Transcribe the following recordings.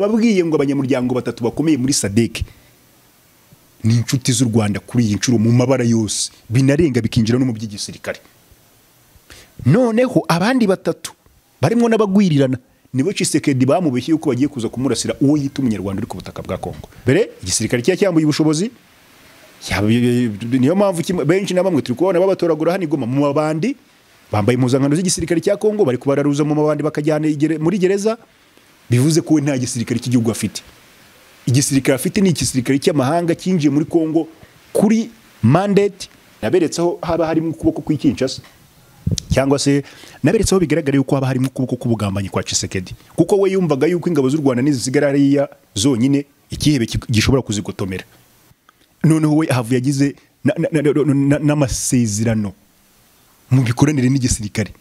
ababwiye ngo abanyamuryango batatu bakomeye muri sadeke ni inshuti z'u rwanda kuri iyi nshuro mu mabara yose binarenga bikinjira no mu by'igisirikare noneho abandi batatu barimo n'abagwirirana nibo cisekedi bamubeshye yuko bagiye kuza kumurasira uwo yita umunyarwanda uri ku butaka bwa kongo mbere igisirikare cya cyambuye ubushobozi Yaba- niyo mpamvu kimwe- benshi na bamwe turi kubona babatoragura hano i goma mu mabandi bambaye impuzankano z'igisirikare cya kongo bari kubararuza mu mabandi bakajyana igere- muri gereza bivuze ko we nta gisirikare cy'igihugu afite igisirikare afite ni igisirikare cy'amahanga cyinjiye muri kongo kuri mandate naberetse aho haba harimo ukuboko kw'ikinshasa cyangwa se naberetse aho bigaragara yuko haba harimo ukuboko k'ubugambanyi kwa Tshisekedi kuko we yumvaga yuko ingabo z'u Rwanda nizisigara hariya zonyine ikihebe ki- gishobora kuzigotomera noneho we ahavu yagize na- na- na- na- na- n'amasezerano mu mikoranire n'igisirikare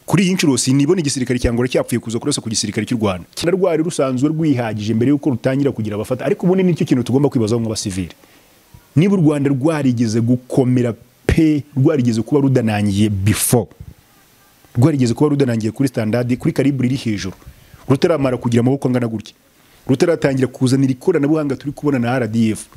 kuri iyi nshuro sinibona igisirikare cyangwa cyapfuye kuza kurasa ku gisirikare cy'u Rwanda kinarwari rusanzwe rwihagije mbere y'uko rutangira kugira abafata ariko ubundi nicyo kintu tugomba kwibazaho nk'abasivili niba u Rwanda rwarigeze gukomera pe rwarigeze kuba rudanangiye before rwarigeze kuba rudanangiye kuri standard kuri kalibre iri hejuru rutaramara kugira amaboko angana gutya rutaratangira kuzanira ikoranabuhanga turi kubona na RDF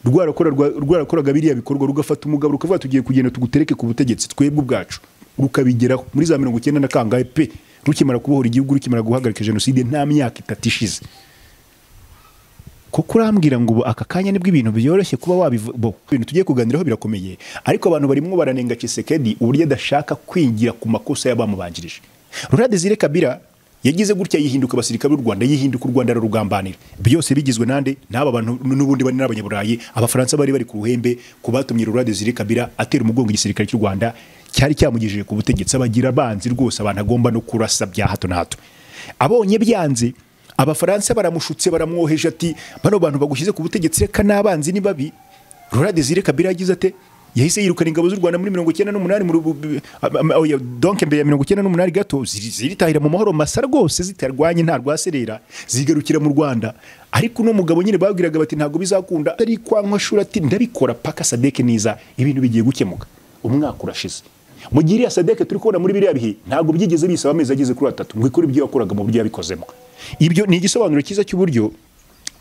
rwarakora rwarakoraga biriya bikorwa rugafata umugabo rukavuga tugiye kugenda tugutereke ku butegetsi twebwe ubwacu rukabigeraho muri za mirongo icyenda na kangahe pe rukimara kubohora igihugu rukimara guhagarika jenoside nta myaka itatu ishize kuko urambwira ngo ubu aka kanya nibwo ibintu byoroshye kuba wabivu bo ibintu tugiye kuganiraho birakomeye ariko abantu barimo baranenga Chisekedi uburyo adashaka kwigira ku makosa y'abamubanjirije Laurent Desire Kabila yagize gutya yihinduka abasirikare b'u Rwanda yihinduka u Rwanda ararugambanira byose bigizwe nande n'aba bantu n'ubundi bari n'abanyaburayi abafaransa bari bari ku ruhembe ku batumye Laurent Desire Kabila atera umugongo igisirikare cy'u Rwanda cyari cyamugejeje ku butegetsi abagira abanzi rwose abantu agomba no kurasa bya hato na hato abonye byanze abafaransa baramushutse baramwoheje ati bano bantu bagushyize ku butegetsi reka n'abanzi ni babi Laurent Desire Kabila yagize ate yahise yirukana ingabo z'u Rwanda muri mirongo icyenda n'umunani mu rubu- am- am- oya, donc mbere ya mirongo icyenda n'umunani gato ziri- ziritahira mu mahoro masa rwose zitarwanye nta rwaserera zigarukira mu Rwanda ariko uno mugabo nyine babwiraga bati ntabwo bizakunda ari kwa nkwashura ati ndabikora paka sadeke niza ibintu bigiye gukemuka umwaka urashize mu gihe iriya sadeke turi kubona muri biriya bihe ntabwo byigeze bisaba amezi ageze kuri atatu ngo ikore ibyo yakoraga mu buryo yabikozemo ibyo ni igisobanuro cyiza cy'uburyo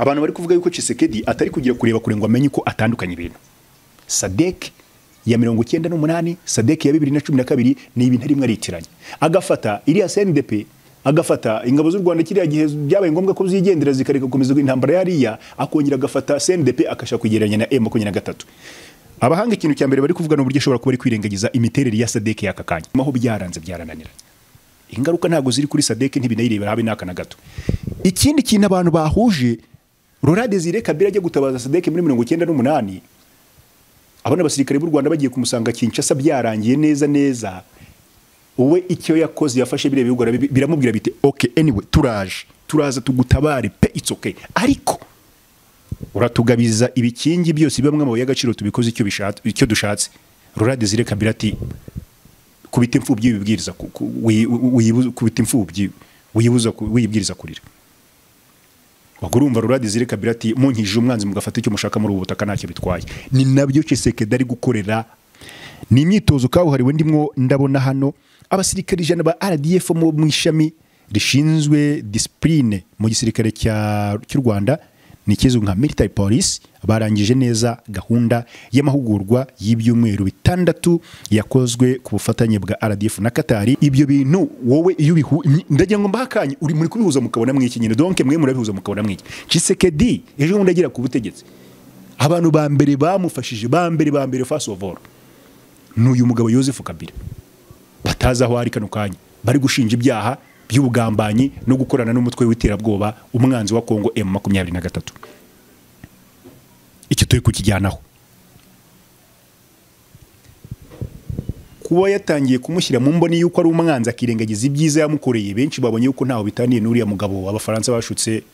abantu bari kuvuga yuko Chisekedi atari kugira kureba kure ngo amenye uko atandukanye ibintu sadek ya mirongo icyenda n'umunani sadek ya bibiri na cumi na kabiri ni ibintu arimo aritiranya agafata iriya sndp agafata ingabo z'u rwanda kiriya gihe byabaye ngombwa ko zigendera zikareka gukomeza intambara yariya akongera agafata sndp akashaka kwegeranya na m makumyabiri na gatatu abahanga ikintu cya mbere bari kuvuga ni uburyo ashobora kuba ari kwirengagiza imiterere ya sadek y'aka kanya aho byaranze byarananiranye ingaruka ntabwo ziri kuri sadeke ntibinayirebera habe n'aka na gato ikindi kintu abantu bahuje Laurent Desire Kabila ajya gutabaza sadeke muri mirongo icyenda n'umunani abona abasirikare b'u Rwanda bagiye kumusanga Kinshasa byarangiye neza neza we icyo yakoze yafashe biriya bihugu arabi- biramubwira biti ok anyway turaje turaza tugutabare pe it's okay ariko uratugabiza ibikingi byose bibamwe amabuye y'agaciro tubikoze icyo bishatse icyo dushatse Laurent Desire Kabila ati kubita imfubyi wibwiriza ku- ku- wi- wi- wiyibu- kubita imfubyi wiyibuza ku- wiyibwiriza kurira ubwo urumva Laurent Desire Kabila ati munkije umwanzi mugafata icyo mushaka muri ubu butaka ntacyo bitwaye ni nabyo Tshisekedi ari gukorera ni imyitozo kabuhariwe ndimwo ndabona hano abasirikare ijana ba RDF mu mu ishami rishinzwe discipline mu gisirikare cya- cy'u Rwanda ni ikizwi nka military police barangije neza gahunda y'amahugurwa y'ibyumweru bitandatu yakozwe ku bufatanye bwa RDF na Katari ibyo bintu wowe iyo ubihu- ndagira ngo mbahe akanya uri muri kubihuza mukabona mwiki nyine donc mwe murabihuza mukabona mwiki Tshisekedi ejo bundi agera ku butegetsi abantu ba mbere bamufashije ba mbere ba mbere first of all n'uyu mugabo Joseph Kabila batazi aho ari kano kanya bari gushinja ibyaha by'ubugambanyi no gukorana n'umutwe w'iterabwoba umwanzi wa Kongo M makumyabiri na gatatu icyo turi kukijyanaho kuba yatangiye kumushyira mu mboni y'uko ari umwanzi akirengagiza ibyiza yamukoreye benshi babonye yuko ntaho bitaniye n'uriya mugabo abafaransa bashutse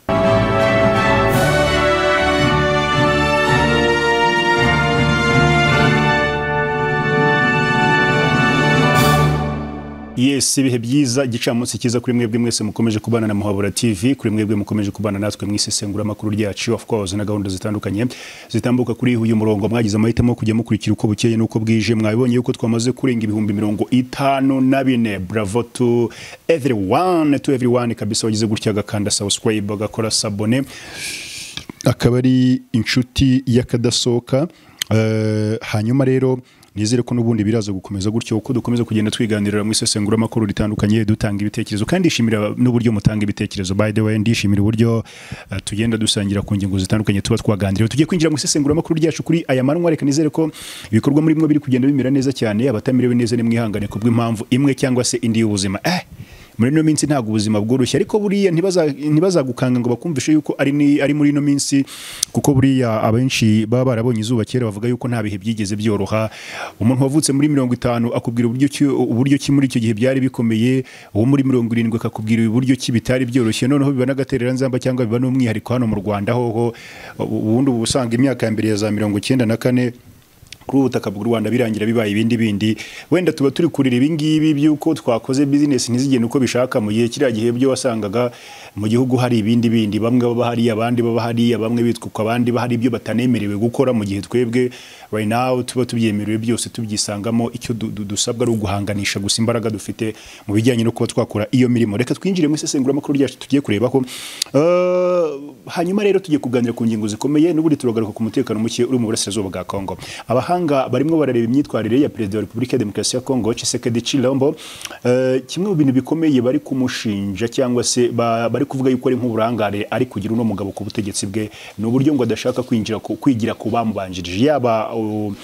yes ibihe byiza igicamunsi cyiza kuri mwebwe mwese mukomeje kubana na muhabura tv kuri mwebwe mukomeje kubana natwe mu isesenguramakuru ryacu of course na gahunda zitandukanye zitambuka kuri uyu murongo mwagize amahitamo yo kujya mukurikira uko bukeye n'uko bwije mwabibonye yuko twamaze kurenga ibihumbi mirongo itanu na bine bravo to everyone to everyone kabisa wagize gutya agakanda subscribe agakora sabone akaba ari inshuti y'akadasohoka Eh, hanyuma rero nizere ko n'ubundi biraza gukomeza gutyo uko dukomeza kugenda twiganirira mu isesenguramakuru ritandukanye dutanga ibitekerezo kandi ndishimira n'uburyo mutanga ibitekerezo by the way ndishimira uburyo eh, tugenda dusangira ku ngingo zitandukanye tuba twaganiriye tugiye kwinjira mu isesenguramakuru ryacu kuri aya manywa reka nizere ko ibikorwa muri mwe biri kugenda bimera neza cyane abatamerewe neza nimwihangane ku bw'impamvu imwe cyangwa se indi y'ubuzima eh muri ino minsi ntabwo ubuzima bworoshye ariko buriya ntibaza- ntibazagukanga ngo bakumvishe yuko ari, ni- ari muri ino minsi kuko buriya abenshi baba barabonye izuba kera bavuga yuko nta bihe byigeze byoroha umuntu wavutse muri mirongo itanu akubwira uburyo ki, uburyo ki muri icyo gihe byari bikomeye uwo muri mirongo irindwi akakubwira uburyo ki bitari byoroshye noneho biba n'agatereranzamba cyangwa biba n'umwihariko hano mu rwanda hoho ubundi uba usanga imyaka ya mbere ya za mirongo icyenda na kane kuri ubu butaka bw'u Rwanda birangira bibaye ibindi bindi wenda tuba turi kurira ibi ngibi by'uko twakoze business ntizigende uko bishaka mu gihe kiriya gihe byo wasangaga mu gihugu hari ibindi bindi bamwe baba hariya abandi baba hariya bamwe bitwuka abandi bahari ibyo batanemerewe gukora mu gihe twebwe right now tuba tubyemerewe byose tubyisangamo icyo du- du- dusabwa ari uguhanganisha gusa imbaraga dufite mu bijyanye no kuba twakora iyo mirimo reka twinjire mu isesenguramakuru ryacu tugiye kurebaho Eh, hanyuma rero tugiye kuganira ku ngingo zikomeye n'ubundi turagaruka ku mutekano muke uri mu burasirazuba bwa Kongo abahanga barimo barareba imyitwarire ya perezida wa repubulika ya demokarasi ya kongo Tshisekedi Chilombo Eh, kimwe mu bintu bikomeye bari kumushinja cyangwa se ba- bari kuvuga yuko ari nk'uburangare ari kugira uno mugabo ku butegetsi bwe ni uburyo ngo adashaka kwinjira ku- kwigira ku bamubanjirije yaba uh,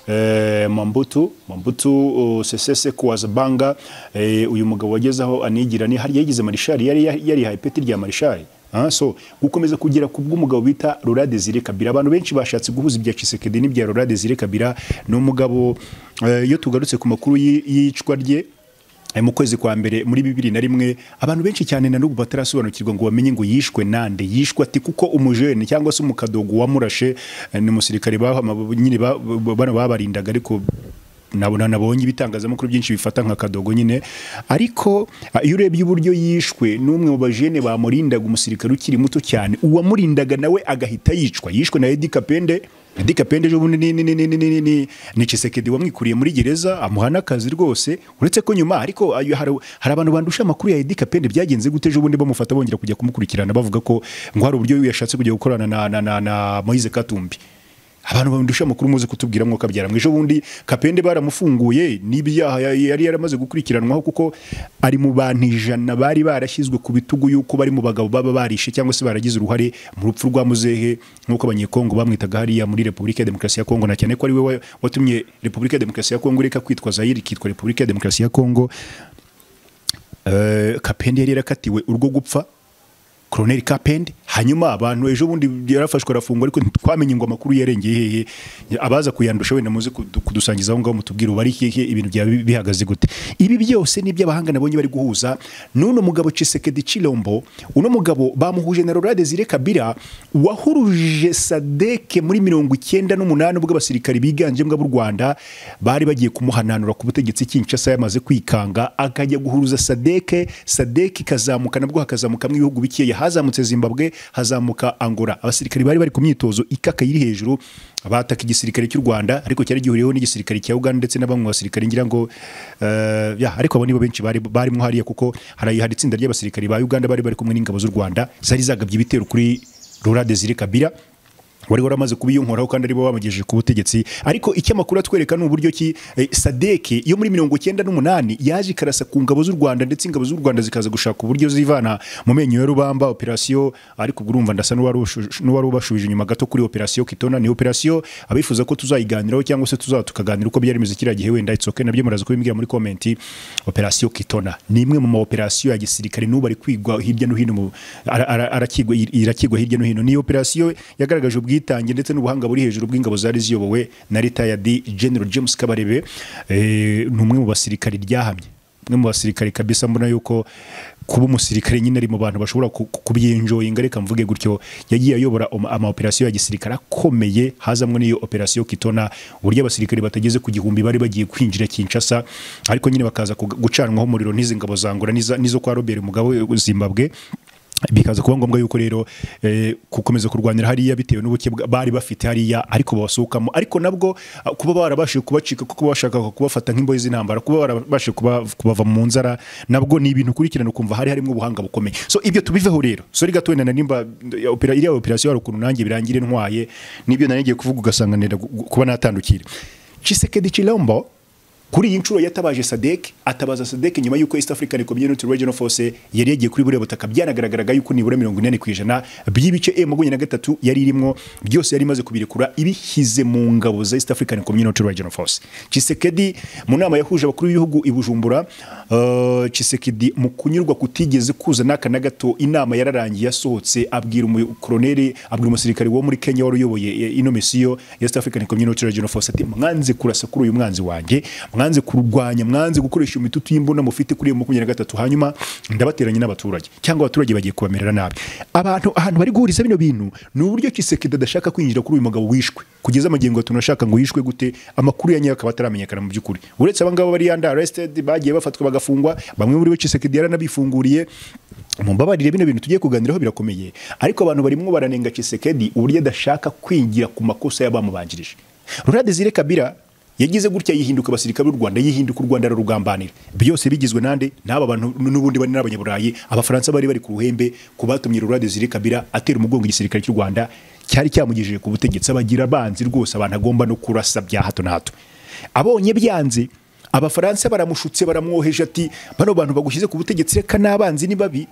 eh, Mambutu Mambutu uh, Sese Seko Wazabanga eh, uyu mugabo wageze aho anigira ni hariya yigize marishari yari yarihaye ipeti rya marishari Ah, so gukomeza kugera ku bw'umugabo bita Laurent Desire Kabila abantu benshi bashatse guhuza ibya Tshisekedi n'ibya Laurent Desire Kabila ni umugabo eh, iyo tugarutse ku makuru y'i- y'icwa rye eh, mu kwezi kwa mbere muri bibiri na rimwe abantu benshi cyane na n'ubu batarasobanukirwa ngo bamenye ngo yishwe nande yishwe ati kuko umujene cyangwa se umukadogo wamurashe eh, ni umusirikare baho- nyine ba- ba- bano babarindaga ariko nabona nabonye ibitangazamakuru byinshi bifata nka kadogo nyine ariko ah, iyo urebye uburyo yishwe n'umwe mu bajene bamurindaga umusirikare ukiri muto cyane uwamurindaga nawe agahita yicwa yishwe na Edi Kapende Edi Kapende ejo bundi ni ni ni ni ni ni ni ni Tshisekedi wamwikuriye muri gereza amuha n'akazi rwose uretse ko nyuma ariko ayo hari hari abantu bandusha amakuru ya Edi Kapende byagenze gute ejo bundi bamufata bongera kujya kumukurikirana bavuga ko ngo hari uburyo yashatse kujya gukorana na na na, na Moise Katumbi abantu bandusha amakuru muzi kutubwira mwuka byara ejo bundi kapende baramufunguye n'ibyaha ya- yari yaramaze gukurikiranwaho kuko ari mu bantu ijana bari barashyizwe ku bitugu yuko bari mu bagabo baba barishe cyangwa se baragize uruhare mu rupfu rwa muzehe nk'uko abanyekongo bamwitaga hariya muri repubulika ya demokarasi ya kongo na cyane ko ari we wa- watumye repubulika ya demokarasi ya kongo ireka kwitwa zayiri ikitwa repubulika ya demokarasi ya kongo Eh, kapende yari yarakatiwe urwo gupfa koroneri kapende hanyuma abantu ejo bundi yarafashwe arafungwa ariko ntitwamenye ngo amakuru yarengeye hehe abaza kuyandusha wenda muze kudu- kudusangiza aho ngaho mutubwire ubari hehe ibintu byaba bi- bihagaze gute ibi byose ni iby'abahanga nabonye bari guhuza n'uno mugabo Tshisekedi Chilombo uno mugabo bamuhuje na Laurent Desire Kabila wahuruje Sadeke muri mirongo icyenda n'umunani ubwo abasirikari biganjemo b'u Rwanda bari bagiye kumuhananura ku butegetsi Kinshasa yamaze kwikanga akajya guhuruza Sadeke Sadeke ikazamuka nabwo hakazamukamo ibihugu bikeya hazamutse Zimbabwe hazamuka Angola abasirikari bari bari ku myitozo ikaka yiri hejuru bataka igisirikare cy'u Rwanda ariko cyari gihuriyeho n'igisirikare cya Uganda ndetse na bamwe mu basirikare ngira ngo eh, ya ariko abo nibo benshi bari barimo hariya kuko hari hari itsinda ry'abasirikari ba Uganda bari bari kumwe n'ingabo z'u Rwanda zari zagabye ibitero kuri Laurent Desire Kabila wari waramaze kubiyonkoraho kandi aribo bamugejeje ku butegetsi ariko icyo amakuru atwereka ni uburyo ki eh, sadeke yo muri mirongo icyenda n'umunani yaje ikarasa ku ngabo z'u rwanda ndetse ingabo z'u rwanda zikaza gushaka uburyo zivana mu menyo ya rubamba operasiyo ariko ubwo urumva ndasa n'uwari ubashu- n'uwari ubashubije inyuma gato kuri operasiyo kitona ni operasiyo abifuza ko tuzayiganiraho cyangwa se tuza tukaganira uko byari bimeze kiriya gihe wenda itsoke nabyo muraza kubimbwira muri komenti operasiyo kitona ni imwe mu ma operasiyo ya gisirikare n'ubu ari kwigwa hirya no hino mu- ara- ara- arakigwa irakigwa hirya no hino ni operasiyo yagaragaje ubwitange ndetse n'ubuhanga buri hejuru bw'ingabo zari ziyobowe na retired general james kabarebe eh, ni umwe mu basirikare ryahamye umwe mu basirikare kabisa mbona yuko kuba umusirikare nyine ari mu bantu bashobora ku- ku- kubyenjoyinga reka mvuge gutyo yagiye ayobora ama- amaoperasiyo ya gisirikare akomeye hazamwe n'iyo operasiyo kitona uburyo abasirikare batageze ku gihumbi bari bagiye kwinjira kinshasa ariko nyine bakaza kuga- gucanwaho umuriro n'izi ngabo zangura n'iza- n'izo kwa robert mugabe zimbabwe bikaza kuba ngombwa yuko rero eh, gukomeza kurwanira hariya bitewe n'ubuke bwa- bari bafite hariya ariko babasohokamo ariko nabwo ah, kuba barabashije kubacika kuko bashakaga kubafata nk'imbohe z'intambara kuba barabashije kuba- kubava mu nzara nabwo ni ibintu ukurikirana ukumva hari harimo ubuhanga bukomeye so ibyo tubiveho rero sori gato wenda na nimba ya opera- iriya operasiyo hari ukuntu nanjye birangire ntwaye n'ibyo nari ngiye kuvuga ugasanga nenda gu- gu- kuba natandukira Tshisekedi Chilombo kuri iyi nshuro yatabaje sadek atabaza sadek nyuma y'uko east african community regional force yari yagiye kuri buriya butaka byanagaragaraga y'uko nibura mirongo inani ku ijana by'ibice e makumyabiri na gatatu yari irimo byose yari imaze kubirekura ibishyize mu ngabo za east african community regional force Tshisekedi mu nama yahuje abakuru b'ibihugu i bujumbura eh, Tshisekedi mu kunyurwa kutigeze kuza n'aka na gato inama yararangiye yasohotse abwira umukoroneri abwira umusirikare wo muri kenya wari uyoboye eh, ino misiyo ya east african community regional force ati mwanze kurasa kuri uyu mwanzi wanjye mwanze kurwanya mwanze gukoresha imitutu y'imbunda mufite kuri iyo makumyabiri na gatatu hanyuma ndabateranya n'abaturage cyangwa abaturage bagiye kubamerera nabi abantu ahantu bari guhuriza bino bintu ni uburyo kisekedi adashaka kwinjira kuri uyu mugabo wishwe kugeza magingo tunashaka ngo yishwe gute amakuru ya nyayo akaba ataramenyekana mu by'ukuri uretse abangaba bari yanda arrested bagiye bafatwa bagafungwa bamwe muri bo kisekedi yaranabifunguriye mumbabarire bino bintu tugiye kuganiraho birakomeye ariko abantu barimo baranenga Tshisekedi uburyo adashaka kwingira ku makosa y'abamubanjirije Laurent Desire Kabila yagize gutya yihinduka abasirikare b'u Rwanda yihinduka u Rwanda rugambanira byose bigizwe nande n'aba bantu n'ubundi bari n'abanyaburayi abafaransa bari bari ku ruhembe ku batumye Laurent Desire Kabila atera umugongo igisirikare cy'u Rwanda cyari cyamugejeje ku butegetsi abagira abanzi rwose abantu agomba no kurasa bya hato na hato abonye byanze abafaransa baramushutse baramwoheje ati bano bantu bagushyize ku butegetsi reka n'abanzi ni babi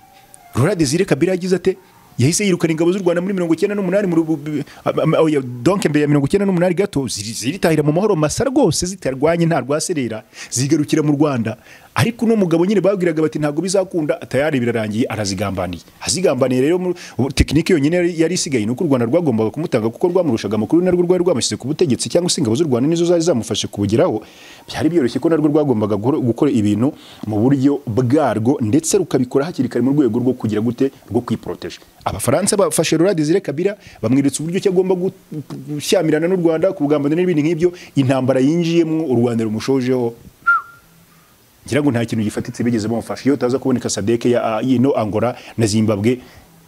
rora desire kabila yagize ate yahise yirukana ingabo z'u rwanda muri mirongo icyenda n'umunani mu rubu- am- am- oya, donc mbere ya mirongo icyenda n'umunani gato ziri- ziritahira mu mahoro masa rwose zitarwanye nta rwaserera zigarukira mu rwanda ariko uno mugabo nyine babwiraga bati ntabwo bizakunda tayari birarangiye arazigambaniye azigambaniye rero mu- ubu tekinike yonyine yari- yari isigaye ni uko u rwanda rwagombaga kumutanga kuko rwamurushaga amakuru narwo rwari rwamushyize ku butegetsi cyangwa se ingabo z'u rwanda nizo zari zamufashe kubugeraho byari byoroshye ko narwo rwagombaga guhora- gukora ibintu mu buryo bwarwo ndetse rukabikora hakiri kare mu rwego rwo kugira gute rwo kwiproteje abafaransa bafashe Laurent Desire Kabila bamweretse uburyo ki agomba gushyamirana n'u rwanda kugambanira n'ibindi nk'ibyo intambara yinjiyemo u rwanda rumushojeho ngira ngo nta kintu gifatitse bigeze bamufasha iyo utaza kuboneka sadeke ya yino angora na zimbabwe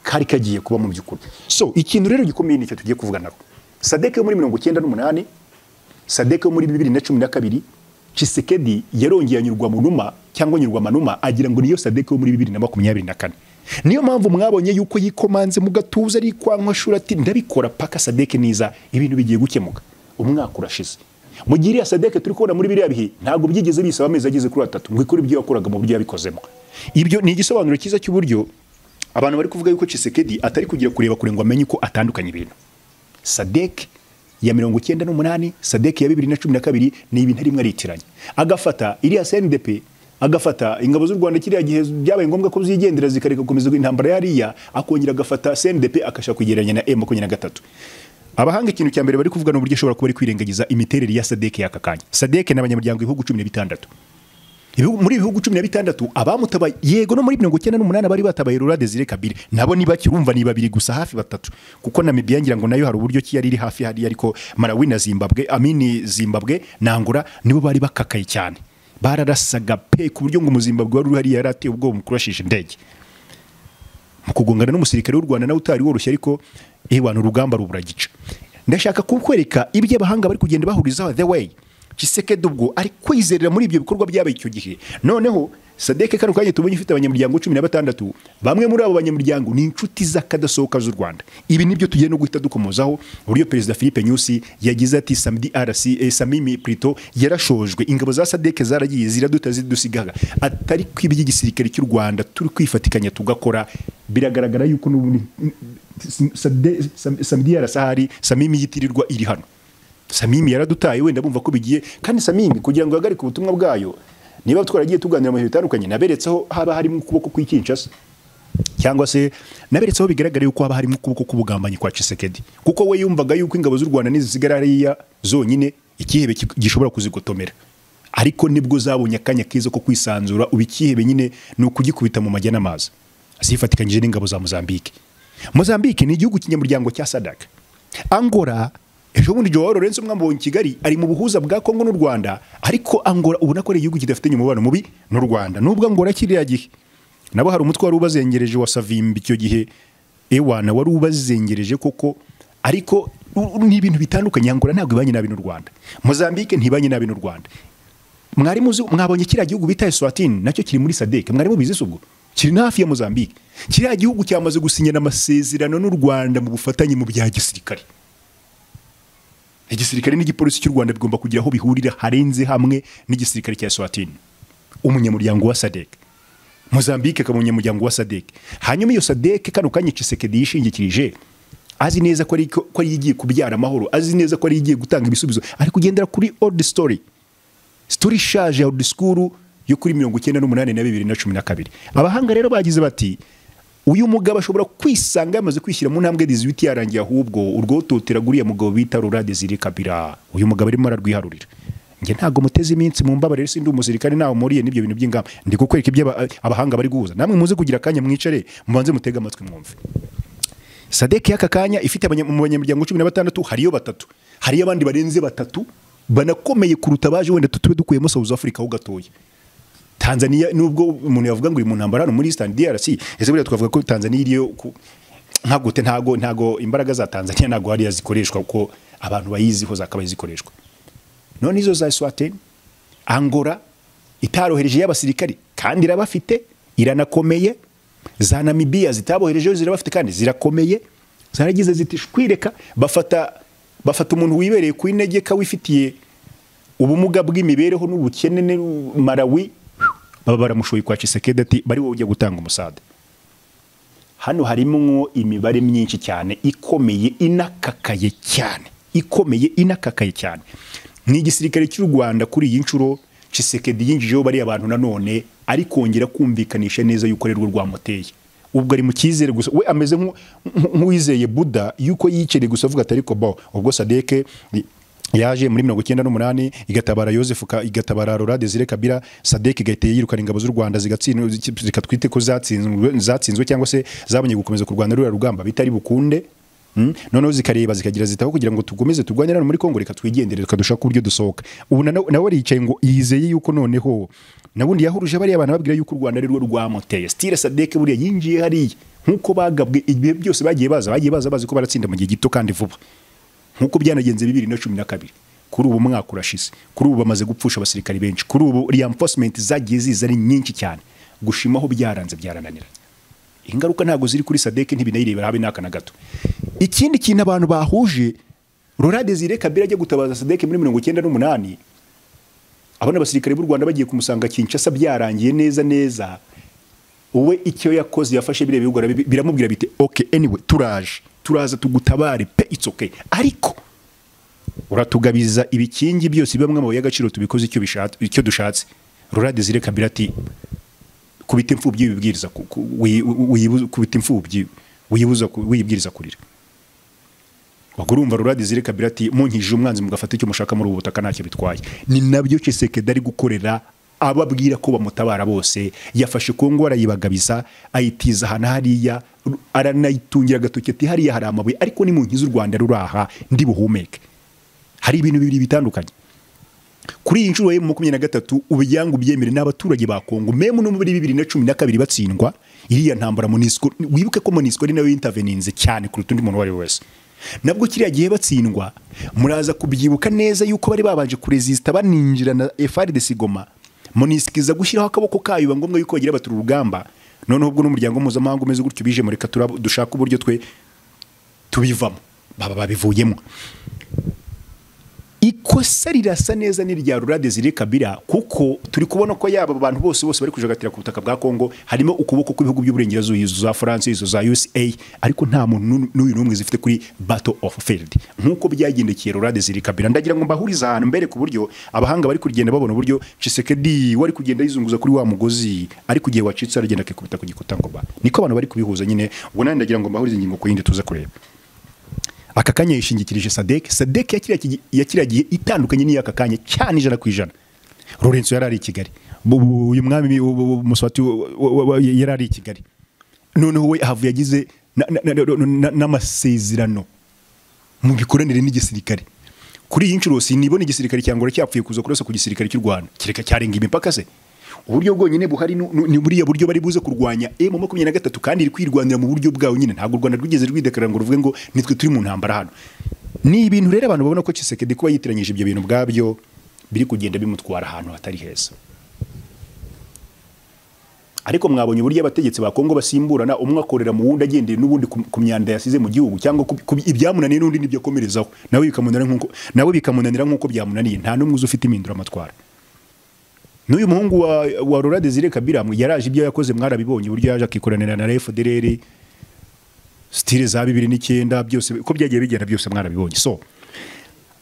kari kagiye kuba mu by'ukuri so ikintu rero gikomeye nicyo tugiye kuvuganaho sadeke yo muri mirongo icyenda n'umunani sadeke yo muri bibiri na cumi na kabiri cisekedi yarongeye anyurwa manuma cyangwa anyurwa manuma agira ngo niyo sadeke yo muri bibiri na makumyabiri na kane niyo mpamvu mwabonye yuko yikomanze mu gatuza arikwankwa shuri ati ndabikora paka sadeke niza ibintu bigiye gukemuka umwaka urashize mu gihe iriya sadeke turi kubona muri biriya bihe ntabwo byigeze bisaba amezi ageze kuri atatu ngo ikore ibyo yakoraga mu buryo yabikozemo ibyo ni igisobanuro cyiza cy'uburyo abantu bari kuvuga yuko cisekedi atari kugira kureba kure ngo amenye uko atandukanye ibintu sadek ya mirongo icyenda n'umunani sadek ya bibiri na cumi na kabiri ni ibintu arimo aritiranya agafata iriya sndp agafata ingabo z'u rwanda kiriya gihe byabaye ngombwa ko zigendera zikareka gukomeza intambara yariya akongera agafata sndp akashaka kugereranya na m makumyabiri na gatatu abahanga ikintu cya mbere bari kuvuga ni uburyo ishobora kuba ari kwirengagiza imiterere ya sadek y'aka kanya sadek ni abanyamuryango ibihugu cumi na bitandatu Ibihugu- muri ibihugu cumi na bitandatu abamutabaye yego no muri mirongo icyenda n'umunani bari batabaye Laurent Desire Kabila nabo ni bake urumva ni babiri gusa hafi batatu kuko Namibia ngira ngo nayo hari uburyo ki yari iri hafi hariya ariko Malawi na Zimbabwe amini Zimbabwe na Angola nibo bari bakakaye cyane bararasaga pe ku buryo ngo umuzimbabwe wari uri hariya yari ateye ubwoba mu kurashisha indege mu kugongana n'umusirikare w'u Rwanda nawe utari woroshye ariko eh wantu urugamba ruburagica ndashaka kukwereka ibyo abahanga bari kugenda bahurizaho the way Tshisekedi ubwo ari kwizerera muri ibyo bikorwa byabaye icyo gihe noneho sadeke kano kanya tubonye ifite abanyamuryango cumi na batandatu bamwe muri abo banyamuryango ni inshuti z'akadasohoka z'u rwanda ibi nibyo tugiye no guhita dukomozaho uburyo perezida philippe nyusi yagize ati samedi rc eh, samimi plito yarashojwe ingabo za sadeke zaragiye ziraduta zidusigaga atari ko iby'igisirikare cy'u rwanda turi kwifatikanya tugakora biragaragara yuko n'ubundi Sade- Sam- samedi yarasahari samimi yitirirwa iri hano samimi yaradutaye wenda bumva ko bigiye kandi samimi kugira ngo ihagarike ubutumwa bwayo niba twaragiye tuganira mu bihe bitandukanye naberetseho haba harimo ukuboko kw'ikinshasa cyangwa se naberetseho bigaragara yuko haba harimo ukuboko k'ubugambanyi kwa Tshisekedi kuko we yumvaga yuko ingabo z'u Rwanda nizisigara hariya zonyine ikihebe ki- gishobora kuzigotomera ariko nibwo zabonye akanya keza ko kwisanzura ubikihebe nyine ni ukugikubita mu majya n'amazi zifatikanyije n'ingabo za mozambique mozambique ni igihugu kinyamuryango cya sadaka angora ejo bundi joao lorenzo mwambonye i kigali ari mu buhuza bwa kongo n'u rwanda ariko angora ubona ko ari igihugu kidafitanye umubano mubi n'u rwanda nubwo angora kiriya gihe nabo hari umutwe wari ubazengereje wa savimbi icyo gihe ewana wari ubazengereje koko ariko u- ni ibintu bitandukanye angora ntabwo ibanye nabi n'u rwanda mozambique ntibanye nabi n'u rwanda mwari muzi mwabonye kiriya gihugu bita eswatini nacyo kiri muri sadeke mwari mubizi se ubwo kiri no hafi ya mozambique kiriya gihugu cyamaze gusinyana amasezerano n'u rwanda mu bufatanye mu bya gisirikare igisirikare n'igipolisi cy'u rwanda bigomba kugira aho bihurira harenze hamwe n'igisirikare cya eswatini umunyamuryango wa sadeke Mozambique akaba umunyamuryango wa SADC hanyuma iyo SADC kano kanya Tshisekedi yishingikirije azi neza ko ari ko ari igiye kubyara amahoro azi neza ko ari igiye gutanga ibisubizo ari kugendera kuri old story story ishaje ya disikuru yo kuri mirongo icyenda n'umunani na bibiri na cumi na kabiri abahanga rero bagize bati uyu mugabo ashobora kwisanga yamaze kwishyira mu ntambwe dizibiti yarangiye ahubwo urwototera guriya mugabo bita rura desire kabira uyu mugabo arimo ararwiharurira njye ntabwo muteze iminsi mu mbabare rero sindi umusirikare ntawe muriye n'ibyo bintu by'ingamba ndi kukwereka ibyo aba- abahanga bari guhuza namwe muze kugira akanya mwicare mubanze mutege amatwi mwumve sadek y'aka kanya ifite abanya- mu banyamuryango cumi na batandatu hariyo batatu hariyo abandi barenze batatu banakomeye kuruta baje wenda tutube dukuyemo south africa ho gatoya tanzania nubwo umuntu yavuga ngo iri mu ntambara hano muri eastern drc ese buriya twavuga ko tanzania iriyo ku- nka gute ntago ntago imbaraga za tanzania ntago hariya zikoreshwa kuko abantu bayiziho zakabaye zikoreshwa none izo za swateni angora itarohereje y'abasirikari kandi irabafite iranakomeye za namibiya zitaboherejeyo zirabafite kandi zirakomeye zaragize ziti shwireka bafata bafata umuntu wibereye ku inegeka wifitiye ubumuga bw'imibereho n'ubukene ni marawi baba baramushoye kwa Tshisekedi ati bari wowe ujya gutanga umusada hano harimo imibare myinshi cyane ikomeye inakakaye cyane ikomeye inakakaye cyane ni igisirikare cy'u rwanda kuri iyi nshuro Tshisekedi yinjijeho bariya bantu nanone ari kongera kumvikanisha neza yuko ari rwo rwamuteye ubwo ari mu cyizere gusa we ameze nk'u- nk'u- nk'uwizeye buda yuko yikereye gusa avuga ati ariko bo ubwo sadeke yaje muri mirongo icyenda n'umunani igatabara yosefu Ka- igatabara rora desire kabira sadek igahita yirukana ingabo z'u rwanda zigatsindwa- zi- zikatwite ko zatsinzwe zatsinzwe cyangwa se zabonye gukomeza kurwana ruriya rugamba bitari bukunde Mm? noneho zikareba zikagira zitaho kugira ngo tugomeze turwanye hano muri kongo reka twigendere tukadushaka uburyo dusohoka ubu na- nawe aricaye ngo yizeye yuko noneho nabundi yahuruje bariya abantu babwira yuko u rwanda ari rwo rwamuteye stile sadek buriya yinjiye hariya nk'uko bagabwe ibihe byose bagiye baza bagiye baza bazi ko baratsinda mu gihe gito kandi vuba nk'uko byanagenze bibiri na cumi na kabiri kuri ubu umwaka urashize kuri ubu bamaze gupfusha abasirikari benshi kuri ubu reinforcement zagiye ziza ari nyinshi cyane gushimaho byaranze byarananiranye ingaruka ntabwo ziri kuri sadeke ntibinayirebera habe n'aka na gato ikindi kintu abantu bahuje rora desire kabira ajya gutabaza sadeke muri mirongo icyenda n'umunani abona abasirikare b'u rwanda bagiye kumusanga kinshasa byarangiye neza neza we icyo yakoze yafashe biriya bihugu arabi- biramubwira biti ok anyway turaje turaza tugutabare pe it's okay ariko uratugabiza ibikingi byose biba mu y'agaciro tubikoze icyo bishatse icyo dushatse rora desire kabira ati kubita imfubyi wibwiriza ku- ku- wi- wi- wiyibuza- kubita imfubyi wiyibuza ku- wiyibwiriza kurira ubwo urumva rurade zire kabira ati munkijije umwanzi mugafata icyo mushaka muri ubu butaka ntacyo bitwaye ni nabyo Tshisekedi ari gukorera ababwira ko bamutabara bose yafashe Kongo arayibagabiza ayitiza ahantu hariya aranayitungira agatoki ati hariya hari amabuye ariko ni mu nkizi u Rwanda ruraha ndi buhumeke hari ibintu bibiri bitandukanye kuri iyi nshuro ya makumyabiri na gatatu ubuyangu byemere n'abaturage ba Kongo memu no muri bibiri na cumi na kabiri batsindwa iriya ntambara Monisco wibuke ko Monisco ari nayo yintaveninze cyane kuruta undi muntu uwo ari we wese nabwo kiriya gihe batsindwa muraza kubyibuka neza yuko bari babanje kurezisita baninjira na FARDC Goma Monisco iza gushyiraho akaboko kayo biba ngombwa yuko bagira batura urugamba noneho ubwo n'umuryango mpuzamahanga umeze gutyo bije mureka turab- dushake uburyo twe tubivamo baba babivuyemo ikosa rirasa neza n'irya rura desire kabira kuko turi kubona ko yaba abo bantu bose bose bari kujagatira ku butaka bwa kongo harimo ukuboko kw'ibihugu by'uburengerazuba izo za france izo za usa ariko nta muntu n'u- n'uyu n'umwe zifite kuri battle of field nk'uko byagendekeye rura desire kabira ndagira ngo mbahurize ahantu mbere ku buryo abahanga bari kugenda babona uburyo cisekedi wari kugenda yizunguza kuri wa mugozi ariko igihe wacitse aragenda akikubita ku gikuta ngo ba niko abantu bari kubihuza nyine ubwo nanjye ndagira ngo mbahurize ingingo ku yindi tuze kureba aka kanya yishingikirije sadek sadek yakiragiye itandukanye n'iy'aka kanya cyane ijana ku ijana Lorenzo yari ari i Kigali Bu- bu- uyu mwami bu- bu- bu- Muswati wa- wa- wa- yari ari i Kigali noneho we havu yagize na- na- na- na- na- n'amasezerano mu mikoranire n'igisirikare kuri iyi nshuro sinibona igisirikare cyangwa cyapfuye kuza kurasa ku gisirikare cy'u Rwanda kireka cyarenga imipaka se uburyo bwonyine buhari nu- nu- ni buriya buryo bari buze kurwanya M makumyabiri na gatatu kandi iri kwirwanira mu buryo bwawe nyine ntabwo u Rwanda rwigeze rwidekarara ngo ruvuge ngo nitwe turi mu ntambara hano ni ibintu rero abantu babona ko Kisekedi kuba yitiranyije ibyo bintu bwabyo biri kugenda bimutwara ahantu hatari heza ariko mwabonye uburyo abategetsi ba Kongo basimburana umwe akorera mu wundi agendeye n'ubundi ku ku myanda yasize mu gihugu cyangwa ku- ku- ibyamunaniye n'undi nibyo akomerezaho nawe bikamunanira nk'uko nawe bikamunanira nk'uko byamunaniye nta n'umwe uzi ufite impinduramatwara n'uyu muhungu wa, wa Laurent Desire Kabila mwe yaraje ibyo yakoze mwarabibonye uburyo yaje akikoranira na FDLR stile za bibiri n'icyenda byose ko byagiye bigenda byose mwarabibonye so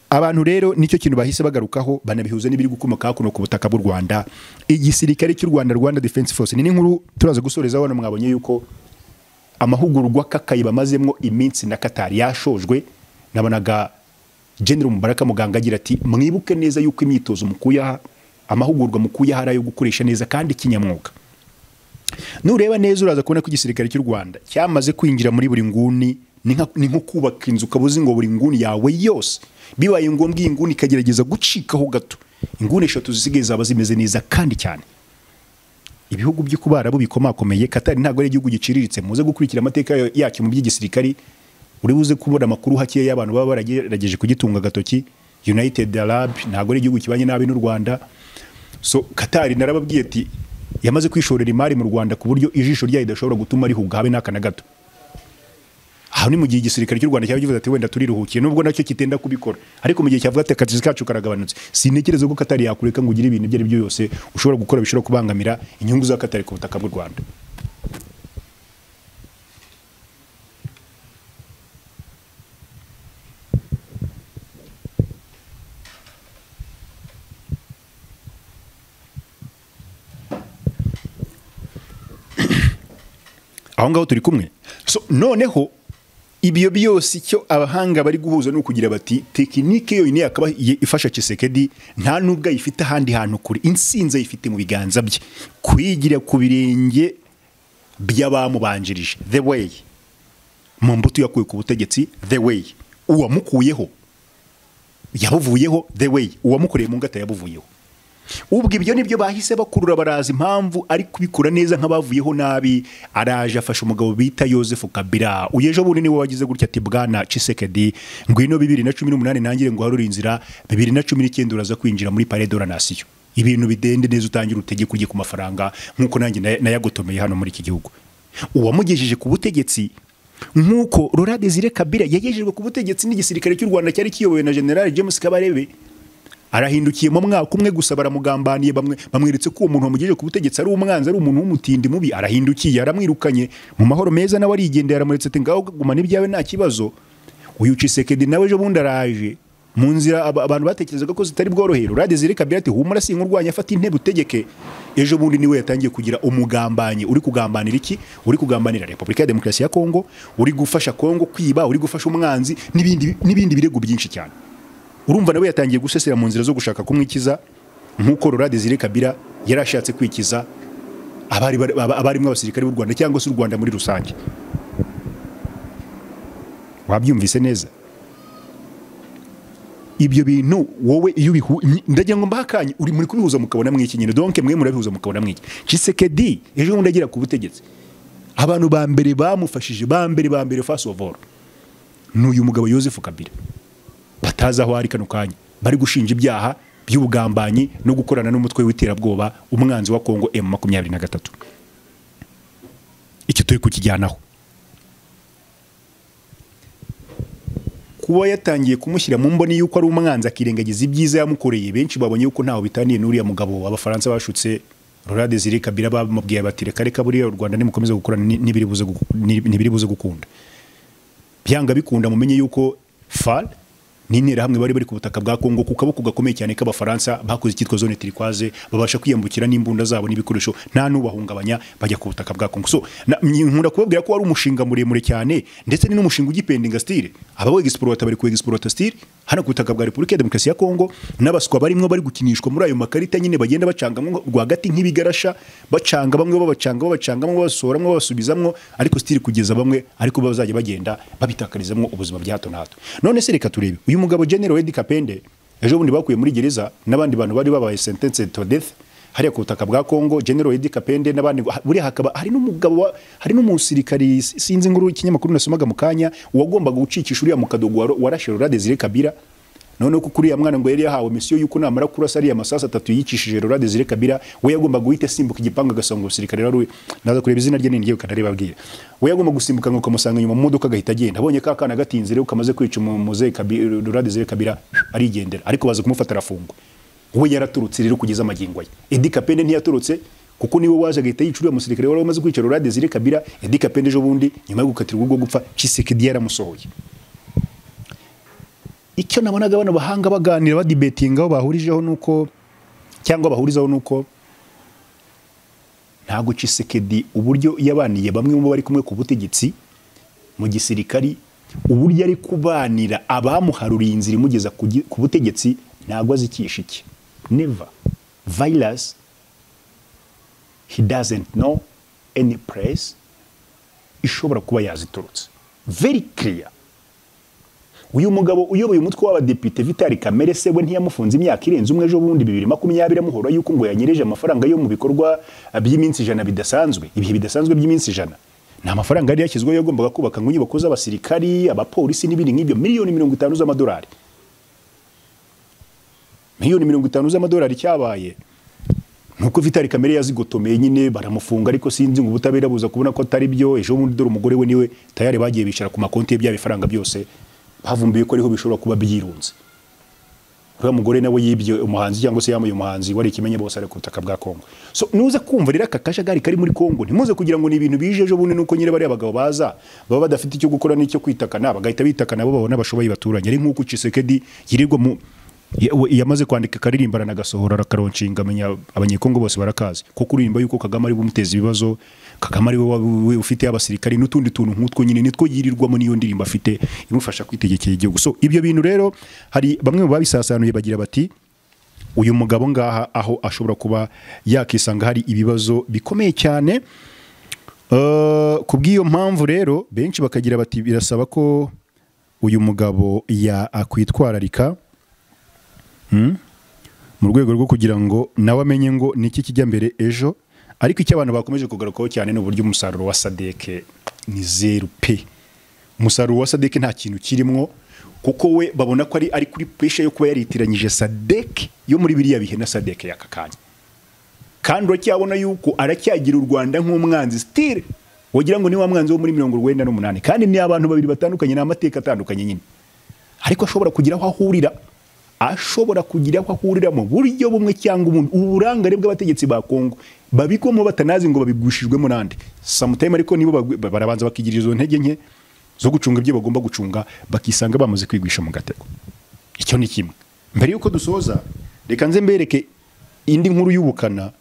abantu rero nicyo kintu bahise bagarukaho banabihuza n'ibiri gukomoka hakuno ku butaka bw'u Rwanda igisirikare cy'u Rwanda Rwanda Defense Force ni n'inkuru turaza gusoreza hano mwabonye yuko amahugurwa kakayi bamazemo iminsi na Katari yashojwe nabonaga General Mubaraka Muganga agira ati mwibuke neza yuko imyitozo mukuye aha amahugurwa mukuye aha ari ayo gukoresha neza kandi kinyamwuga nureba neza uraza kubona ko igisirikare cy'u Rwanda cyamaze kwinjira muri buri nguni ni nka- ni nko kubaka inzu ukaba uzi ngo buri nguni yawe yose bibaye ngombwa iyi nguni ikagerageza gucikaho gato inguni eshatu zisigaye zaba zimeze neza kandi cyane ibihugu byo ku Barabu bikomakomeye Katari ntabwo ari igihugu giciriritse muze gukurikira amateka ya- yacyo mu by'igisirikari uri buze kubona amakuru hakeya y'abantu baba baragerageje kugitunga agatoki United Arab ntabwo ari igihugu kibanye nabi n'u Rwanda so Katari narababwiye ati yamaze kwishorera imari mu Rwanda ku buryo ijisho ryayo idashobora gutuma rihuga habe n'aka na gato aha ni mu gihe igisirikare cy'u Rwanda cyaba kivuze ati wenda turiruhukiye nubwo nacyo kitenda kubikora ariko mu gihe cyavuga ati akazi kacu karagabanutse sintekereza ko Katari yakureka ngo ugire ibintu ibyo ari byo yose ushobora gukora bishobora kubangamira inyungu za Katari ku butaka bw'u Rwanda aho ngaho turi kumwe so noneho ibyo byose icyo abahanga bari guhuza ni ukugira bati tekinike yonyine yakaba ye- ifasha Kisekedi nta nubwo ayifite ahandi hantu kure insinzi ayifite mu biganza bye kwigira ku birenge by'abamubanjirije the way mu mbuto yakuye ku butegetsi the way uwamukuyeho yabuvuyeho the way uwamukoreye mu ngata yabuvuyeho ubwo ibyo nibyo bahise bakurura baraza impamvu ari kubikora neza nk'abavuyeho nabi araje afasha umugabo bita Joseph Kabila uyu ejo bundi niwe wagize gutya ati bwana Chisekedi ngwino bibiri na cumi n'umunani nangire ngo harure inzira bibiri na cumi n'icyenda uraza kwinjira muri Palais de la Nation ibintu bidende neza utangira utegeka ujye ku mafaranga nk'uko nanjye na- nayagotomeye hano muri iki gihugu uwamugejeje ku butegetsi nk'uko Laurent Desire Kabila yagejejwe ku butegetsi n'igisirikare cy'u Rwanda cyari kiyobowe na General James Kabarebe arahindukiye mu mwaka umwe gusa baramugambaniye bamwe bamweretse ko uwo muntu wamugejeje ku butegetsi ari umwanzi ari umuntu w'umutindi mubi arahindukiye aramwirukanye mu mahoro meza nawe arigendeye aramuretse ati ngaho gumana ibyawe nta kibazo uyu Tshisekedi nawe ejo bundi araje mu nzira aba- abantu batekerezaga ko zitari bworohera urade zireka kabira ati humura singa urwanya afata intebe utegeke ejo bundi niwe yatangiye kugira umugambanyi uri kugambanira iki uri kugambanira Repubulika ya Demokarasi ya Kongo uri gufasha Kongo kwiba uri gufasha umwanzi n'ibindi n'ibindi birego byinshi cyane urumva nawe yatangiye gusesera mu nzira zo gushaka kumwikiza nk'uko Laurent Desire Kabila yari ashatse kwikiza abari aba- abarimo abasirikare b'u Rwanda cyangwa se u Rwanda muri rusange wabyumvise neza ibyo bintu wowe iyo ubihu ndagira ngo mbahe akanya uri muri kubihuza mukabona mwiki nyine donc mwe murabihuza mukabona mwiki Tshisekedi ejo bundi agera ku butegetsi abantu ba mbere bamufashije ba mbere ba mbere first of all ni uyu mugabo Joseph Kabila batazi aho ari kano kanya bari gushinja ibyaha by'ubugambanyi no gukorana n'umutwe w'iterabwoba umwanzi wa Kongo M makumyabiri na gatatu icyo turi kukijyanaho kuba yatangiye kumushyira mu mboni y'uko ari umwanzi akirengagiza ibyiza yamukoreye benshi babonye yuko ntaho bitaniye n'uriya mugabo abafaransa bashutse Laurent Desire Kabila bamubwiye bati reka reka buriya u Rwanda nimukomeze gukorana ni- n'ibiri buze guku- ni- n'ibiri buze gukunda byanga bikunda mumenye yuko fal n'interahamwe bari bari ku butaka bwa Kongo ku kaboko gakomeye cyane k'abafaransa bakoze icyitwa zone turikwaze babasha kwiyambukira n'imbunda zabo n'ibikoresho nta n'ubahungabanya bajya ku butaka bwa Kongo so na- nkunda kubabwira ko wari umushinga muremure cyane ndetse ni n'umushinga ugipendinga style aba w'exploiter bari ku exploiter style hano ku butaka bwa Repubulika ya Demokarasi ya Kongo n'abaswa barimo bari gukinishwa muri ayo makarita nyine bagenda bacangamwo rwagati nk'ibigarasha bacanga bamwe babacanga babacanga bamwe babasora bamwe babasubizamwo ariko style kugeza bamwe ariko bazajya bagenda babitakarizamwo ubuzima bya hato na hato none se reka turebe uyu mugabo General Edi Kapende ejo bundi bakuye muri gereza n'abandi bantu bari babaye sentenced to death hariya ku butaka bwa Kongo General Edi Kapende n'abandi ha- buriya hakaba hari n'umugabo wa- hari n'umusirikari si- sinzi inkuru ikinyamakuru nasomaga mu kanya uwagombaga gucikisha uriya mu kadogo waro- warashe Laurent Desire Kabila noneho ko kuri ya mwana ngo yari yahawe misiyo y'uko namara kurasa ariya masasu atatu yicishije Laurent Desire Kabila we yagombaga guhita asimbuka igipangu agasanga umusirikare wari we- naza kureba izina rye ninjye kanaribabwiye we yagomba gusimbuka ngo ukamusanga inyuma mu modoka agahita agenda abonye ka kana gatinze rero kamaze kwica umu- muzehe Kabi- Laurent Desire Kabila arigendera ariko baza kumufata arafungwa we yaraturutse rero kugeza amagingo ye Eddy Kapende ntiyaturutse kuko niwe waje agahita yica uriya musirikare wari wamaze kwica Laurent Desire Kabila Eddy Kapende ejo bundi nyuma yo gukatirwa ubwo gupfa Tshisekedi yaramusohoye icyo nabonaga bano bahanga baganira badibetingaho bahurijeho nuko cyangwa bahurizaho nuko ntabwo Tshisekedi uburyo yabaniye bamwe mu bo bari kumwe ku butegetsi mu gisirikari uburyo ari kubanira abamuharuriye inzira imugeza ku gi- ku butegetsi ntabwo azikisha iki never virus he doesn't know any place ishobora kuba yaziturutse very clear uyu mugabo uyoboye umutwe w'abadepite Vitali Kamere se we ntiyamufunze imyaka irenze umwe ejo bundi bibiri makumyabiri amuhora yuko ngo yanyereje amafaranga yo mu bikorwa eh, by'iminsi ijana bidasanzwe ibihe bidasanzwe by'iminsi ijana ni amafaranga yari yashyizweho yagombaga kubaka ngo inyubako z'abasirikari abapolisi n'ibindi nk'ibyo miliyoni mirongo itanu z'amadolari miliyoni mirongo itanu z'amadolari cyabaye nuko Vitali Kamere yazigotomeye nyine baramufunga ariko sinzi ngo ubutabera buza kubona ko atari byo ejo bundi dore umugore we niwe tayari bagiye bicara ku makonti ye bya bifaranga byose bavumbuye ko ariho bishobora kuba byirunze uriya mugore nawe yibye umuhanzi cyangwa se yamuye umuhanzi wari ikimenye bose ari ku butaka bwa Kongo so nuze kumva rero aka kajagari kari muri Kongo ntimuze kugira ngo ni ibintu bije ejo bundi nuko nyine bariya bagabo baza baba badafite icyo gukora n'icyo kwitakana bagahita bitakana bo babona bashoboye baturanye ari nk'uko Tshisekedi yirirwa mu ya- we- yamaze kwandika karirimbana nagasohora akaroncinga amenya abanyekongo bose barakazi kuko uririmba yuko Kagame ari bumuteza ibibazo Kagame ari we wa- ufite abasirikari n'utundi tuntu nk'utwo nyine nitwo yirirwamo niyo ndirimbo afite imufasha kwitegekera igihugu so ibyo bintu rero hari bamwe mu babisasanuye bagira bati uyu mugabo ngaha aho ashobora kuba yakisanga hari ibibazo bikomeye cyane Eh, ku bw'iyo mpamvu rero benshi bakagira bati birasaba ko uyu mugabo yakwitwararika mu rwego rwo kugira ngo nawe amenye ngo ni iki kijya mbere ejo ariko icyo abantu bakomeje kugarukaho cyane ni uburyo umusaruro wa sadeke ni zeru pe umusaruro wa sadeke nta kintu kirimwo kuko we babona ko ari ari kuri pesha yo kuba yaritiranyije sadeke yo muri biriya bihe na sadeke y'aka kanya kandi uracyabona yuko aracyagira u Rwanda nk'umwanzi stile wagira ngo ni wa mwanzi wo muri mirongo urwenda n'umunani kandi ni abantu babiri batandukanye ni amateka atandukanye nyine ariko ashobora kugira aho ahurira ashobora kugira aho ahurira mu buryo bumwe cyangwa ubundi uburangare bw'abategetsi ba Kongo babigwamo batanazi ngo babigushijwemo n'andi samutime ariko nibo bagwi- ba- barabanza bakigira izo ntege nke zo gucunga ibyo bagomba gucunga bakisanga bamaze kwigwisha mu gatego icyo ni kimwe mbere y'uko dusoza reka nze mbereke indi nkuru y'ubukana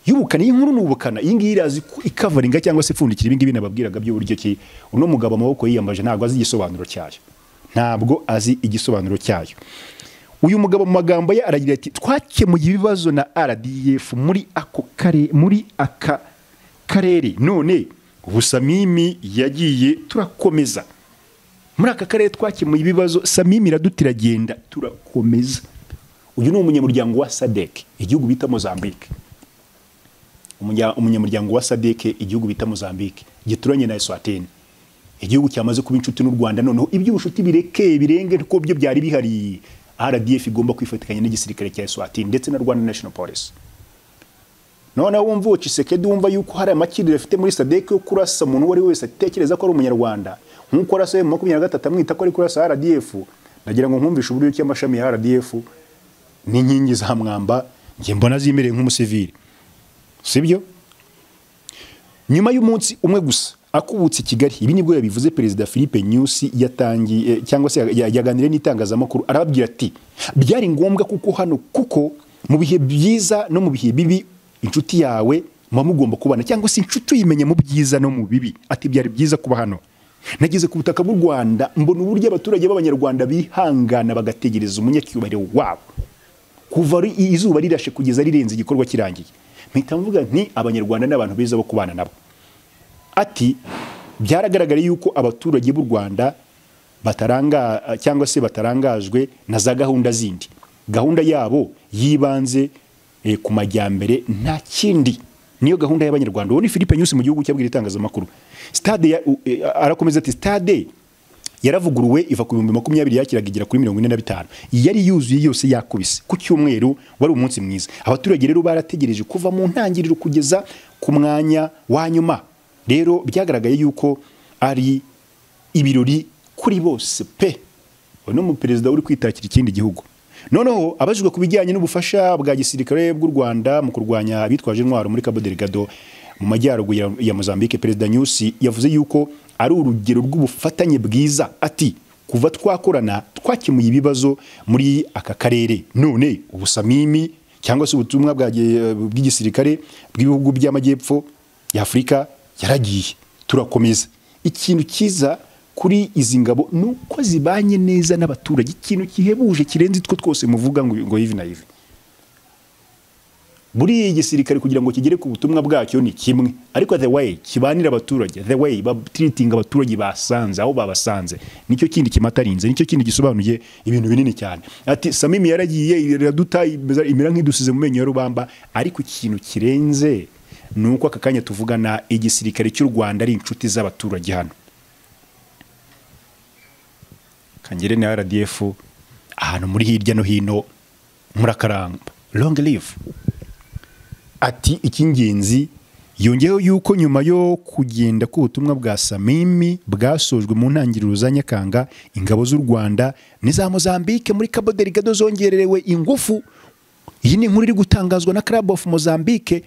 y'ubukana iyi nkuru ni ubukana iyi ngiyi irazi ku- ikavaringa cyangwa se ipfundikira ibi ngibi nababwiraga by'uburyo ki uno mugabo amaboko yiyambaje ntabwo azi igisobanuro cyayo ntabwo azi igisobanuro cyayo uyu mugabo mu magambo ye aragira ati twakemuye ibibazo na RDF muri ako kare muri aka karere none ubu Samimi yagiye turakomeza muri aka karere twakemuye ibibazo samimi iradutiragenda turakomeza uyu ni umunyamuryango wa sadek igihugu bita mozambique Umunya- umunyamuryango wa sadek igihugu bita mozambique gituranye na eswatini igihugu cyamaze kuba inshuti n'u rwanda noneho iby'ubushuti birekeye birenge kuko byo byari bihari rdf igomba kwifatikanya n'igisirikare cya eswatini ndetse na rwanda national police noneho wumva uwo Tshisekedi wumva yuko hari amakiriro afite muri sadek yo kurasa umuntu uwo ari we wese atekereza ko ari umunyarwanda nk'uko arasa we mu makumyabiri na gatatu amwita ko ari kurasa rdf ndagira ngo nkumvishe uburyo ki amashami ya rdf n'inkingi za mwamba njye mbona zimereye nk'umusivili sibyo nyuma y'umunsi umwe gusa akubutse i kigali ibi nibwo yabivuze perezida philippe nyusi yatangiye cyangwa se yaganiriye n'itangazamakuru arababwira ati byari ngombwa kuko hano kuko mu bihe byiza no mu bihe bibi inshuti yawe muba mugomba kubana cyangwa se inshuti uyimenya mu byiza no mu bibi ati byari byiza kuba hano nageze ku butaka bw'u rwanda mbona uburyo abaturage b'abanyarwanda bihangana bagategereza umunyacyubahiro wabo kuva izuba rirashe kugeza rirenze igikorwa kirangiye mpita mvuga nti abanyarwanda ni abantu beza bo kubana nabo ati byaragaragara yuko abaturage b'u rwanda bataranga cyangwa se batarangajwe na za gahunda zindi gahunda yabo yibanze ku majyambere nta kindi niyo gahunda y'abanyarwanda uwo ni philippe nyusi mu gihugu cyabwira itangazamakuru stade arakomeza ati stade yaravuguruwe iva ku bihumbi makumyabiri yakiraga igera kuri mirongo ine na bitanu yari yuzuye yose yakubise ku cyumweru wari umunsi mwiza abaturage rero barategereje kuva mu ntangiriro kugeza ku mwanya wa nyuma rero byagaragaye yuko ari ibirori kuri bose pe uyu ni umuperezida uri kwitakira ikindi gihugu noneho abajijwe ku bijyanye n'ubufasha bwa gisirikare bw'u rwanda mu kurwanya abitwaje intwaro muri cabo delgado mu majyaruguru ya mozambique perezida nyusi yavuze yuko ari urugero rw'ubufatanye bwiza ati kuva twakorana twakemuye ibibazo muri aka karere none ubusamimi cyangwa se ubutumwa bw'igisirikare bw'ibihugu by'amajyepfo y'afurika yaragiye turakomeza ikintu cyiza kuri izi ngabo ni uko zibanye neza n'abaturage ikintu gihebuje kirenze itwo twose muvuga ngo ngo hivi na hivi buriya igisirikare kugira ngo kigere ku butumwa bwacyo ni kimwe ariko the way kibanira abaturage the way batiritinga abaturage basanze aho babasanze nicyo kindi kimatarinze nicyo kindi gisobanuye ibintu binini cyane ati samimi yaragiye iraduta imera nk'idusize mu menyo ya rubamba ariko ikintu kirenze ni uko aka kanya tuvugana igisirikare cy'u rwanda ari inshuti z'abaturage hano kangere na rdf ahantu muri hirya no hino murakaramba long live ati icy'ingenzi yongeyeho yuko nyuma yo kugenda k'ubutumwa bwa samimi bwasojwe mu ntangiriro za nyakanga ingabo z'u rwanda n'iza mozambique muri cabo delgado zongererewe ingufu iyi ni inkuru iri gutangazwa na club of mozambique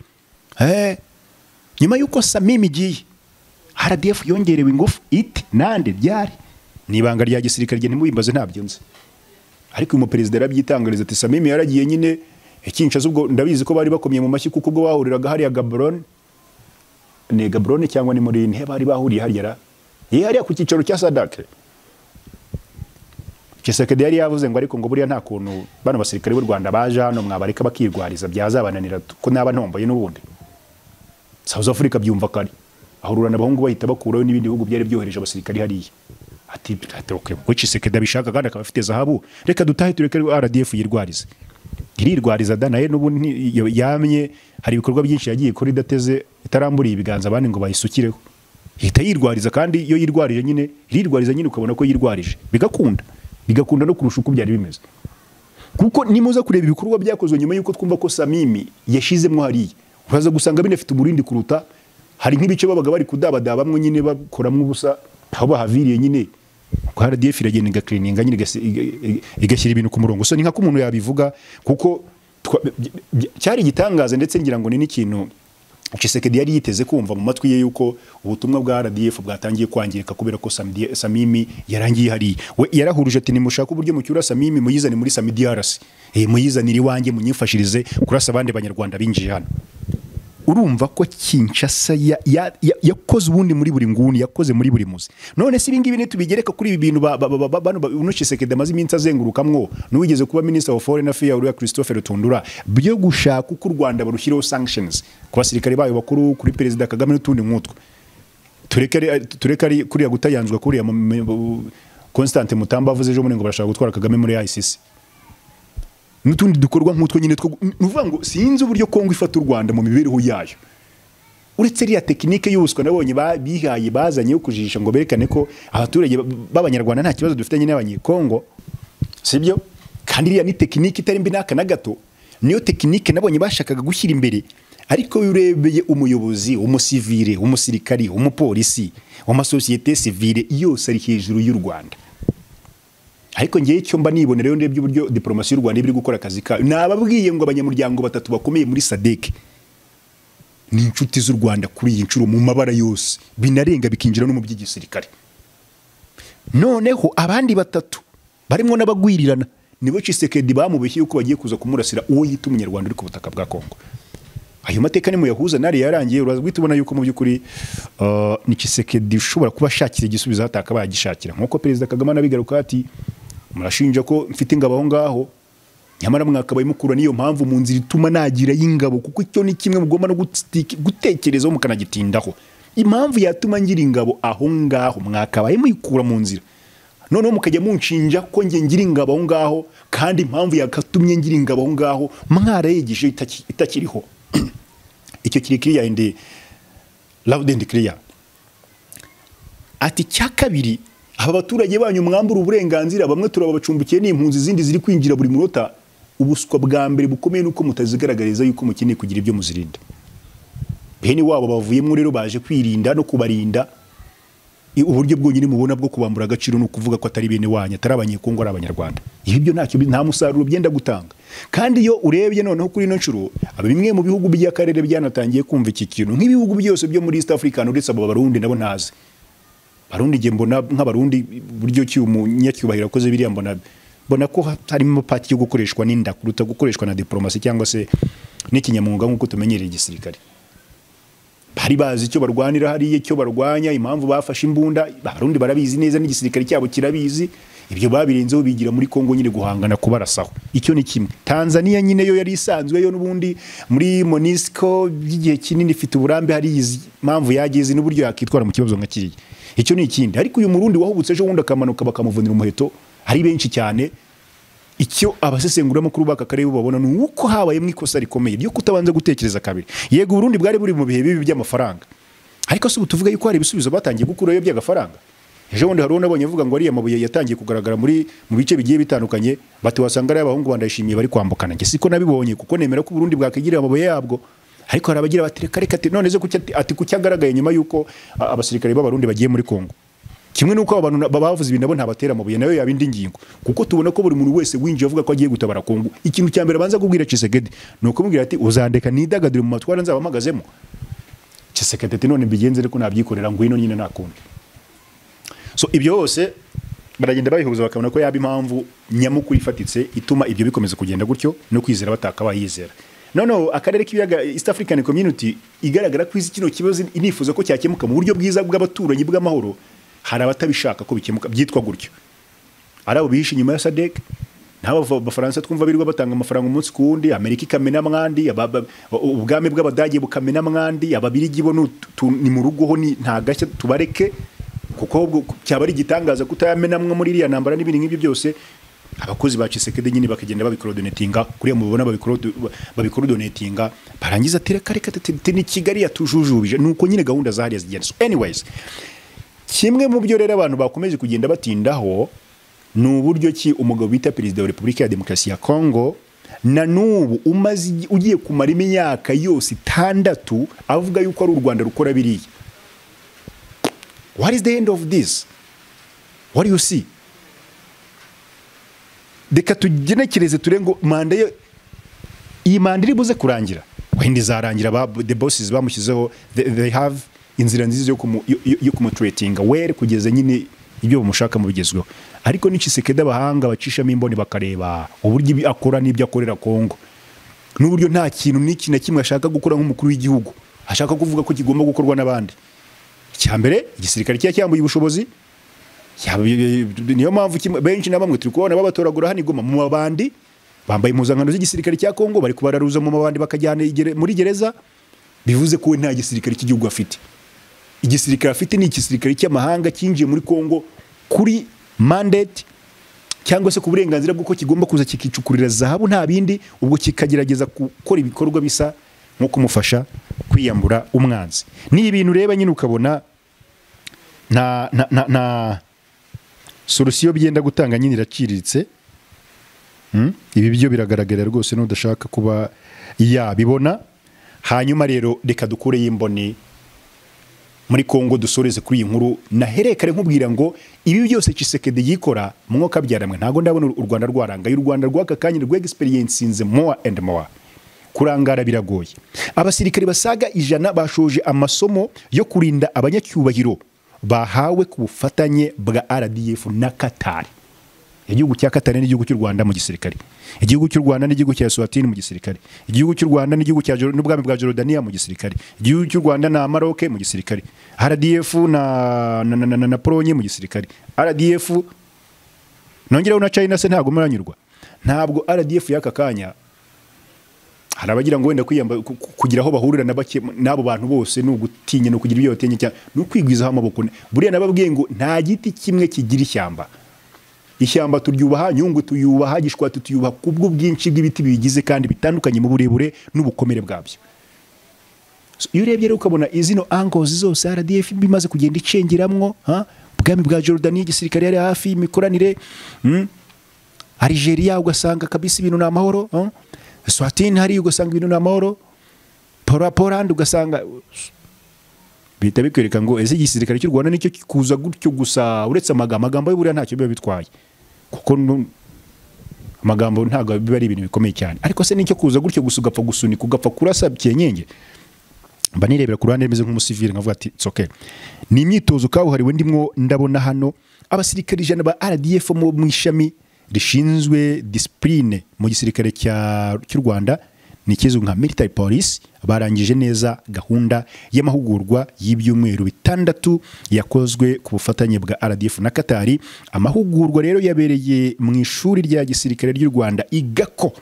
nyuma y'uko samimi igiye rdf yongerewe ingufu iti nande byari ni ibanga rya gisirikare rya ntimubimbaze ntabyo nzi ariko uyu muperezida arabyitangariza ati samimi yaragiye nyine Kinshasa ubwo ndabizi ko bari bakomye mu mashyi kuko ubwo bahuriraga hariya gaburone ni gaburone cyangwa ni muri ntihe bari bahuriye hariya ye hariya ku cyicaro cya sadake Kisekedi yari yavuze ngo ariko ngo buriya nta kuntu bano basirikare b'u Rwanda baje hano mwabareka bakirwariza byazabananira ko naba ntomboye n'ubundi South Africa byumva kare ahurura n'abahungu bahita bakuraho n'ibindi bihugu byari byohereje abasirikare hariya ati ko Kisekedi abishaka kandi akaba afite zahabu reka dutahe tureke RDF yirwarize irirwariza da nayo n'ubu yamye hari ibikorwa byinshi yagiye kuri idateze itaramburiye ibiganza abandi ngo bayisukireho ihita yirwariza kandi iyo yirwarije nyine irirwariza nyine ukabona ko yirwarije bigakunda bigakunda no kurusha uko byari bimeze kuko nimuza kureba ibikorwa byakozwe nyuma y'uko twumva ko samimi yashizemo hariya uraza gusanga binafite umurindi kuruta hari nk'ibice babaga bari kudabadabamwe nyine bakoramo ubusa aho bahaviriye nyine ko RDF iragenda igakirininga nyine igashyira ibintu ku murongo so ni nka ko umuntu yabivuga kuko cyari igitangaza ndetse ngira ngo ni n'ikintu Chisekedi yari yiteze kumva mu matwi ye yuko ubutumwa bwa RDF bwatangiye kwangirika kubera ko Samimi yarangiye hariya we yarahuruje ati nimushaka uburyo mucyura Samimi muyizane muri Sami DRC eh muyizanire iwanjye munyifashirize kurasa abandi banyarwanda binjiye hano urumva ko Kinshasa yakoze ubundi muri buri nguni yakoze muri buri muzi none si ibingibi nitubigereka kuri ibi bintu uno Chisekedi amaze iminsi azengurukamwo n'uwigeze kuba minisita wa foreign affairs uriya christophe Tundura byo gushaka uko u rwanda barushyiraho sanctions ku basirikare bayo bakuru kuri perezida kagame n'utundi nk'utwo tureke ari kuriya gutayanzwa kuriya Constante Mutamba avuze ejo bundi ngo barashaka gutwara Kagame muri ICC n'utundi dukorwa nk'utwo nyine two nuvuga ngo sinzi uburyo Kongo ifata u Rwanda mu mibereho yayo uretse riya tekinike y'ubuswa nabonye bihaye bazanye yo kujijisha ngo berekane ko abaturage b'abanyarwanda nta kibazo dufitanye n'abanyekongo sibyo kandi iriya ni tekinike itari mbi n'aka na gato niyo tekinike nabonye bashakaga gushyira imbere ariko urebeye umuyobozi umusivire umusirikari umupolisi w'amasosiyete sivire yose ari hejuru y'u Rwanda ariko ngewe icyo mba nibonera iyo ndebye uburyo diporomasi y'u Rwanda iba iri gukora akazi kayo nababwiye ngo abanyamuryango batatu bakomeye muri sadeke ni inshuti z'u rwanda kuri iyi nshuro mu mabara yose binarenga bikinjira no mu by'igisirikare noneho abandi batatu barimo n'abagwirirana nibo cisekedi bamubeshye yuko bagiye kuza kumurasira uwo yita umunyarwanda uri ku butaka bwa kongo ayo mateka ni muyahuza nari yarangiye uraza guhita ubona yuko mu by'ukuri uh, ni Tshisekedi ushobora kuba ashakira igisubizo hatakabaye agishakira nk'uko perezida kagame anabigaruka ati murashinja ko mfite ingabo aho ngaho nyamara mwakabaye mukura niyo mpamvu mu nzira ituma nagira y'ingabo kuko icyo ni kimwe mugomba no gutsiti- gutekerezaho mukanagitindaho impamvu yatuma ngira ingabo aho ngaho mwakabaye muyikura mu nzira noneho mukajya munshinja ko nge ngira ingabo aho ngaho kandi impamvu yakatumye ngira ingabo aho ngaho mwarayegeje itaki- itakiriho icyo kiri kiriya indi loud and clear ati icya kabiri aba baturage banyu mwambura uburenganzira bamwe turababacumbikiye n'impunzi izindi ziri kwinjira buri munota ubuswa bwa mbere bukomeye nuko mutazigaragariza yuko mukeneye kugira ibyo muzirinda bene wabo bavuyemo rero baje kwirinda no kubarinda i- uburyo bwonyine mubona bwo kubambura agaciro ni ukuvuga ko atari bene wanyu atari abanyekongo ari abanyarwanda ibi byo ntacyo bi- nta musaruro byenda gutanga kandi iyo urebye noneho kuri ino nshuro aba bimwe mu bihugu by'akarere byanatangiye kumva iki kintu nk'ibihugu byose byo muri east africa uretse abo barundi nabo ntazi barundi nge mbona nk'abarundi buryo ki umunyacyubahiro akoze biriya mbona mbona ko harimo pati yo gukoreshwa n'inda kuruta gukoreshwa na diplomasi cyangwa se n'ikinyamwuga nk'uko tumenyereye igisirikare bari bazi icyo barwanira hariya icyo barwanya impamvu bafashe imbunda abarundi barabizi neza n'igisirikare cyabo kirabizi ibyo babirenzeho bigira muri kongo nyine guhangana kubarasaho icyo ni kimwe tanzania nyine yo yari isanzwe yo n'ubundi muri monisco by'igihe kinini ifite uburambe harizi impamvu yageze n'uburyo yakitwara mu kibazo nka kiriya icyo ni ikindi ariko uyu murundi wahubutse ejo bundi akamanuka bakamuvunira umuheto ari benshi cyane icyo abasesenguramakuru b'aka karere babona ni uko habayemo ikosa rikomeye ryo kutabanza gutekereza kabiri yego uburundi bwari buri mu bihe bibi by'amafaranga ariko si ubu tuvuga yuko hari ibisubizo batangiye gukurayo by'agafaranga ejo bundi hari uwo nabonye avuga ngo ariya mabuye yatangiye kugaragara muri mu bice bigiye bitandukanye bati wasanga ari abahungu bandayishimiye bari kwambukana njye siko nabibonye kuko nemera ko uburundi bwakigirira amabuye yabwo ariko hari abagira bati reka reka ati none ze kuki- ati kuki agaragaye nyuma y'uko a- abasirikare b'abarundi bagiye muri kongo kimwe n'uko aba bantu na- bavuze ibi nabo ntabatera amabuye nayo yaba indi ngingo kuko tubona ko buri muntu wese winjiye avuga ko agiye gutabara kongo ikintu cya mbere abanza kubwira Chisekedi ni ukumubwira ati uzandeka nidagadure mu matwara nzaba mpagazemo Chisekedi ati none mbigenze ariko nabyikorera ngwino nyine nta kundi so ibyo yose baragenda babihuza bakabona ko yaba impamvu nyamukuru ifatitse ituma ibyo bikomeza kugenda gutyo no kwizera batakabaye yizera noneho akarere k'ibiyaga east african community igaragara ko izi kino kibazo inifuza ko cyakemuka mu buryo bwiza bw'abaturanyi bw'amahoro hari abatabishaka ko bikemuka byitwa gutyo ari abo bihishe inyuma ya sadek n'abo bava- bafaransa twumva birirwa batanga amafaranga umunsi ku wundi amerika ikamena mwandi aba- aba- ubwami bw'abadage bukamena mwandi ababirigi bo ni utu- tu- ni mu rugo ho ni- nta gashya tubareke kuko ahubwo ku- cyaba ari igitangaza kutayamenamwe muri iriya ntambara n'ibindi nk'ibyo byose abakozi ba cisekedi nyine bakagenda babikorodonetinga kuriya mubibona babikorodo- babikorodonetinga barangiza tereka reka tete ni kigali yatujujubije ni uko nyine gahunda zahariya zigenda so anyways kimwe mu byo rero abantu bakomeje kugenda batindaho ni uburyo ki umugabo bita perezida wa repubulika ya demokarasi ya kongo na n'ubu umaze igi- ugiye kumara imyaka yose itandatu avuga yuko ari u rwanda rukora biriya what is the end of this what do you see reka tugenekereze ture ngo manda ye iyi manda iri buze kurangira wenda izarangira ba the bosses bamushyizeho they, they have inzira nziza yo kumu- yo- yo- yo kumutretinga were kugeza nyine ibyo bamushaka mu bigezweho ariko ni Tshisekedi abahanga bacishamo imboni bakareba uburyo ibi akora n'ibyo akorera Kongo n'uburyo nta kintu n'iki na kimwe ashaka gukora nk'umukuru w'igihugu ashaka kuvuga ko kigomba gukorwa n'abandi icya mbere igisirikare kiba cyambuye ubushobozi Ya, bi- bi- niyo mpamvu kimwe- benshi na bamwe turi kubona babatoragura hano i Goma mu mabandi bambaye impuzankano z'igisirikare cya kongo bari kubararuza mu mabandi bakajyana igere- muri gereza bivuze ko we nta gisirikare cy'igihugu afite igisirikare afite ni igisirikare cy'amahanga cyinjiye muri kongo kuri mandate cyangwa se ku burenganzira bw'uko kigomba kuza kikicukurira zahabu nta bindi ubwo kikagerageza gukora ibikorwa bisa nko kumufasha kwiyambura umwanzi ni ibintu ureba nyine ukabona nta nta nta nta solusiyo byenda gutanga nyine iraciriritse Mm? ibi byo biragaragara rwose n'udashaka kuba yabibona hanyuma rero reka dukureyo imboni muri kongo dusoreze kuri iyi nkuru naherekare nkubwira ngo ibi byose cisekedi yikora mu mwuka byaramwe ntabwo ndabona u rwanda rwaranga y'u rwanda rw'aka kanya rw'egisperiyensinze mowa endi mowa kurangara biragoye abasirikare basaga ijana bashoje amasomo yo kurinda abanyacyubahiro bahawe ku bufatanye bwa rdf na katari igihugu cya katari n'igihugu cy'u rwanda mu gisirikare igihugu cy'u rwanda n'igihugu cya eswatini mu gisirikare igihugu cy'u rwanda n'igihugu cya Jor- n'ubwami bwa jorodaniya mu gisirikare igihugu cy'u rwanda na maroke mu gisirikare rdf na, na, na, na, na, na polonye mu gisirikare rdf nongeraho na china se ntabwo muranyurwa ntabwo rdf y'aka kanya hari abagira ngo wenda kwiyamba- ku- ku- kugira aho bahurira na bake- n'abo bantu bose ni ugutinya ni ukugira ibyo batinya cyane ni ukwigwizaho amaboko buriya nababwiye ngo nta giti kimwe kigira ishyamba ishyamba turyubaha nyungwe tuyubaha gishwati tuyubaha kubwo bwinshi bw'ibiti bibigize kandi bitandukanye mu burebure n'ubukomere bwabyo So, iyo urebye rero ukabona izino angozi zose rdf bimaze kugenda icengeramwo ha? ubwami bwa jorodani igisirikare yari hafi imikoranire mm? arigeria ugasanga kabisa ibintu ni amahoro huh? swatini hariya ugasanga ibintu ni amahoro pora porandi ugasanga bihita bikwereka ngo ese igisirikare cy'u rwanda nicyo kuza gutyo gusa uretse amagambo amagambo y'uburiya ntacyo biba bitwaye kuko nu- amagambo ntabwo biba ari ibintu bikomeye cyane ariko se nicyo kuza gutyo gusa ugapfa gusunika ugapfa kurasa byenyenge mba nirebera ku ruhande rimeze nk'umusivili nkavuga ati tsoke ni imyitozo kabuhariwe ndimwo ndabona hano abasirikare ijana ba rdf mu mu ishami rishinzwe disipurine mu gisirikare cya- cy'u rwanda ni ikizwi nka military police barangije neza gahunda y'amahugurwa y'ibyumweru bitandatu yakozwe ku bufatanye bwa rdf na katari amahugurwa rero yabereye mu ishuri rya gisirikare ry'u rwanda igako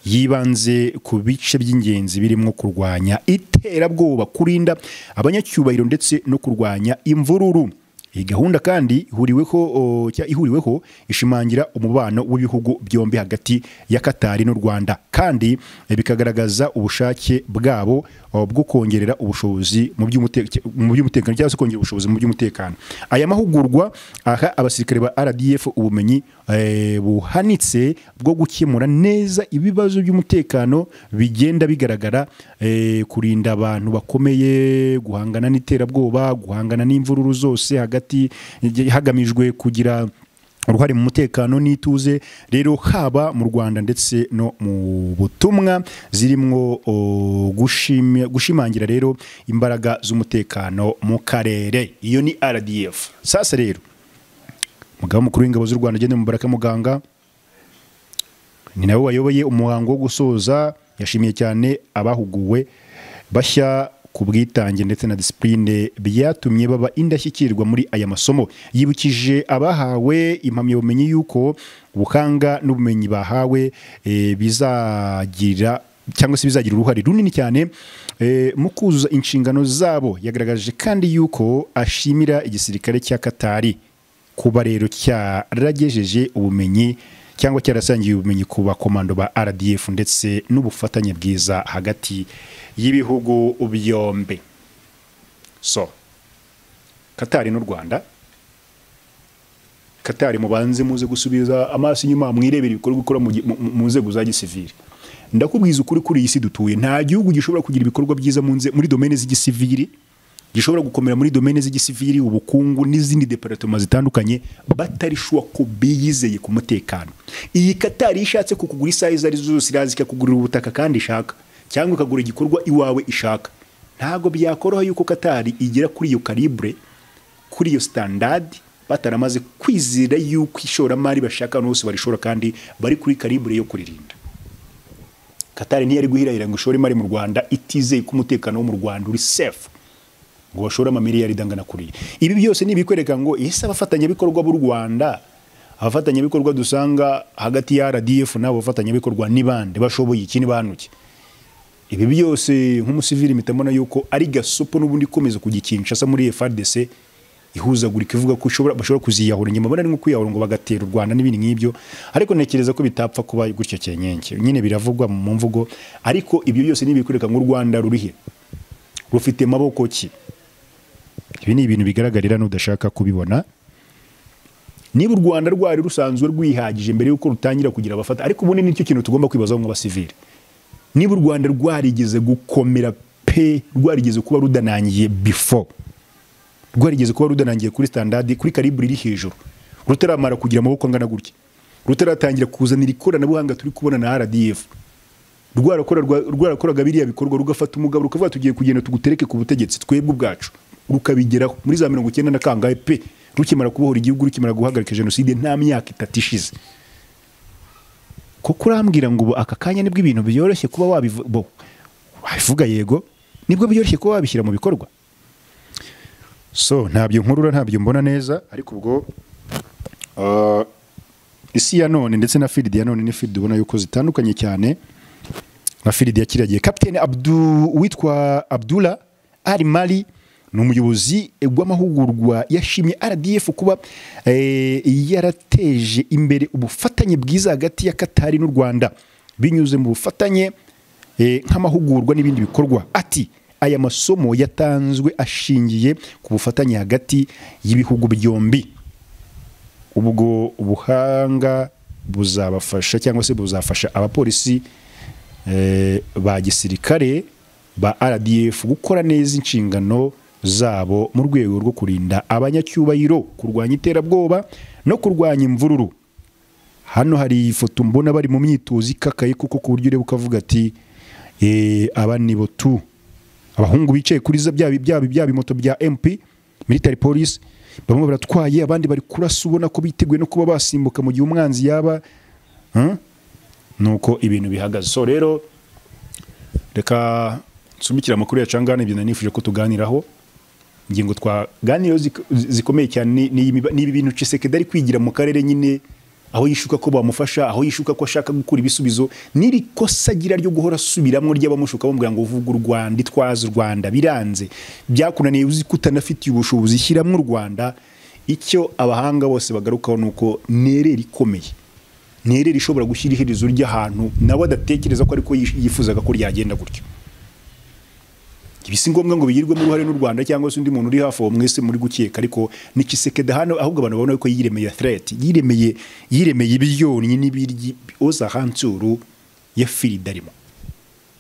yibanze ku bice by'ingenzi birimo kurwanya iterabwoba kurinda abanyacyubahiro ndetse no kurwanya imvururu iyi gahunda kandi ihuriweho o, cya- ihuriweho ishimangira umubano w'ibihugu byombi hagati ya katari n'u rwanda kandi eh, bikagaragaza ubushake bwabo o, bwo kongerera ubushobozi mu by'umute- mu by'umutekano cyangwa se kongera ubushobozi mu by'umutekano aya mahugurwa aha abasirikare ba rdf ubumenyi eh, buhanitse bwo gukemura neza ibibazo by'umutekano bigenda bigaragara eh, kurinda abantu bakomeye guhangana n'iterabwoba guhangana n'imvururu zose hagati hagamijwe kugira uruhare mu mutekano n'ituze rero haba mu rwanda ndetse no mu butumwa zirimo o, gushim- gushimangira rero imbaraga z'umutekano mu karere iyo ni rdf sasa rero umugaba mukuru w'ingabo z'u rwanda agenda mubaraka muganga ni nawe wayoboye umuhango wo gusoza yashimiye cyane abahuguwe bashya ku bwitange ndetse na disipurine byatumye baba indashyikirwa muri aya masomo yibukije abahawe impamyabumenyi y'uko ubuhanga n'ubumenyi bahawe eh, bizagira cyangwa se bizagira uruhare runini cyane eh, mu kuzuza inshingano zabo yagaragaje kandi y'uko ashimira igisirikare cya katari kuba rero cyaragejeje ubumenyi cyangwa cyarasangiye ubumenyi ku bakomando ba rdf ndetse n'ubufatanye bwiza hagati y'ibihugu byombi so katari n'u rwanda katari mubanze muze gusubiza amaso inyuma mwirebera ibikorwa ukora mu gi- mu- mu- mu nzego za gisivili ndakubwiza ukuri kuri iyi si dutuye nta gihugu gishobora kugira ibikorwa byiza mu nze- muri domene z'igisivili gishobora gukomera muri domene z'igisivili ubukungu n'izindi deparatoma zitandukanye batari shuwa ko biyizeye ku mutekano iyi katari iyo ishatse kukugura isaha izo ari zo zose iraza ikakugurira ubutaka kandi ishaka cyangwa ikagura igikorwa iwawe ishaka ntabwo byakoroha yuko katari igera kuri iyo karibure kuri iyo sitandadi bataramaze kwizera yuko ishoramari bashaka ahantu hose barishora kandi bari kuri karibure yo kuririnda katari ntiyari guhirahira ngo ishore imari mu rwanda itizeye ko umutekano wo mu rwanda uri safe ngo bashore amamiliyari dangana kuriya ibi byose ni ibikwereka ngo ese abafatanyabikorwa b'u rwanda abafatanyabikorwa dusanga hagati ya rdf n'abo bafatanyabikorwa ni bande bashoboye iki ni banuke ibi byose nk'umusivili mpita mbona yuko ari gasopo n'ubundi ikomeza kujya Kinshasa muri FARDC ihuzagurika ivuga ko ishobora bashobora kuziyahura nyuma mbona ari nko kwiyahura ngo bagatera u Rwanda n'ibindi nk'ibyo ariko ntekereza ko bitapfa kuba gutyo cyenyenge nyine biravugwa mu mvugo ariko ibyo byose ni ibikwereka ngo u Rwanda rurihe rufite maboko ki ibi ni ibintu bigaragarira n'udashaka kubibona niba u Rwanda rwari rusanzwe rwihagije mbere y'uko rutangira kugira abafata ariko ubundi nicyo kintu tugomba kwibazaho nk'abasivili niba u rwanda rwarigeze gukomera pe rwarigeze kuba rudanangiye before rwarigeze kuba rudanangiye kuri standard kuri karibure iri hejuru rutaramara kugira amaboko angana gutya rutaratangira kuzanira ikoranabuhanga turi kubona na rdf rwarakoraga rwarakora biriya bikorwa rugafata umugabo rukavuga tugiye kugenda tugutereke ku butegetsi twebwe ubwacu rukabigeraho muri za mirongo icyenda na kangahe pe rukimara kubohora igihugu rukimara guhagarika jenoside nta myaka itatu ishize kuko urambwira ngo ubu aka kanya nibwo ibintu byoroshye kuba wabivu- bo, wabivuga yego nibwo byoroshye kuba wabishyira mu bikorwa so ntabyo nkurura ntabyo mbona neza ariko ubwo ah, isi ya none ndetse na filidi ya none ni filidi ubona yuko zitandukanye cyane na filidi ya kiriya gihe kapitene Abdu, witwa abdula ari mari ni umuyobozi w'amahugurwa yashimye rdf kuba eh, yarateje imbere ubufatanye bwiza hagati ya katari n'u rwanda binyuze mu bufatanye eh, nk'amahugurwa n'ibindi bikorwa ati aya masomo yatanzwe ashingiye ku bufatanye hagati y'ibihugu byombi ubwo ubuhanga buzabafasha cyangwa se buzafasha abapolisi eh, ba gisirikare ba rdf gukora neza inshingano zabo mu rwego rwo kurinda abanyacyubahiro kurwanya iterabwoba no kurwanya imvururu hano hari ifoto mbona bari mu myitozo ikakaye kuko ku buryo ureba ukavuga ati eh, aba ni bo tu abahungu bicaye kuri za bya bya bya bimoto bya MP military police bamwe baratwaye abandi bari kurasa ubona ko biteguye no kuba basimbuka mu gihe umwanzi yaba hmm? nuko ibintu bihagaze so rero reka nsubikira amakuru ya cangana ibyo nari nifuje ko tuganiraho ingingo twaganiriyeho zik- zikomeye cyane ni- ni imiba- ni ibi bintu Tshisekedi ari kwigira mu karere nyine aho yishuka ko bamufasha aho yishuka ko ashaka gukura ibisubizo n'iri kosa agira ryo guhora asubiramo ry'abamushuka bamubwira ngo uvuga u rwanda itwaza u rwanda biranze byakunaniye uzi ko utanafitiye ubushobozi shyiramo u rwanda icyo abahanga bose bagarukaho ni uko nerera ikomeye nterera ishobora gushyira iherezo ry'ahantu nawe adatekereza ko ariko yifuzaga ko ryagenda gutyo ibi si ngombwa ngo bigirwemo uruhare n'u Rwanda cyangwa se undi muntu uri hafi aho mwese muri gukeka ariko ni Tshisekedi hano ahubwo abantu babona ko yiremeye threat yiremeye yiremeye ibyonnyi n'ibiryi oza hansuru ya filidarimo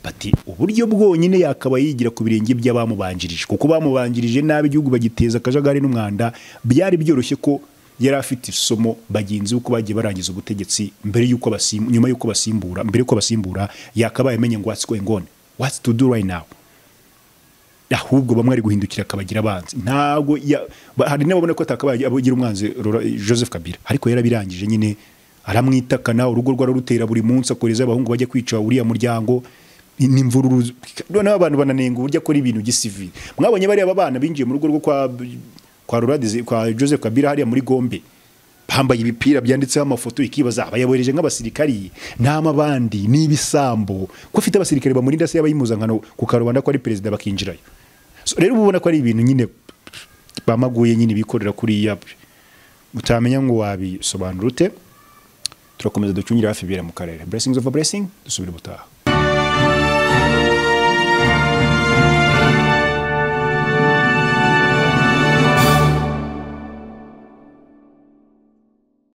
bati uburyo bwonyine yakaba yigira ku birenge by'abamubanjirije kuko bamubanjirije nabi igihugu bagiteza akajagari n'umwanda byari byoroshye ko yari afite isomo bagenzi uko bagiye barangiza ubutegetsi mbere y'uko basim- nyuma y'uko basimbura mbere y'uko basimbura yakabaye amenye ngo what's going on what's to do right now ahubwo bamwe ari guhindukira akabagira abanzi ntabwo ya- ba- hari n'ababona ko atakabaye abagira umwanzi Laura- joseph kabila ariko yarabirangije nyine aramwitakana urugo rwe ararutera buri munsi akoreza abahungu bajya kwica uriya muryango ni- n'imvururu noneho abantu bananenga uburyo akora ibintu gisivili mwabonye bariya bana binjiye mu rugo rwo kwa kwa Laura Deze- kwa joseph kabila hariya muri gombe bambaye ibipira byanditseho amafoto ikibaza abayabohereje nk'abasirikari nta mabandi n'ibisambo ko afite abasirikare bamurinda se yabaye impuzankano ku karubanda ko ari perezida bakinjirayo so, rero uba ubona ko ari ibintu nyine bamaguye nyine bikorera kuriya utamenya ngo wabisobanura ute turakomeza ducungire hafi ibibera mu karere blessings of a blessing dusubire ubutaha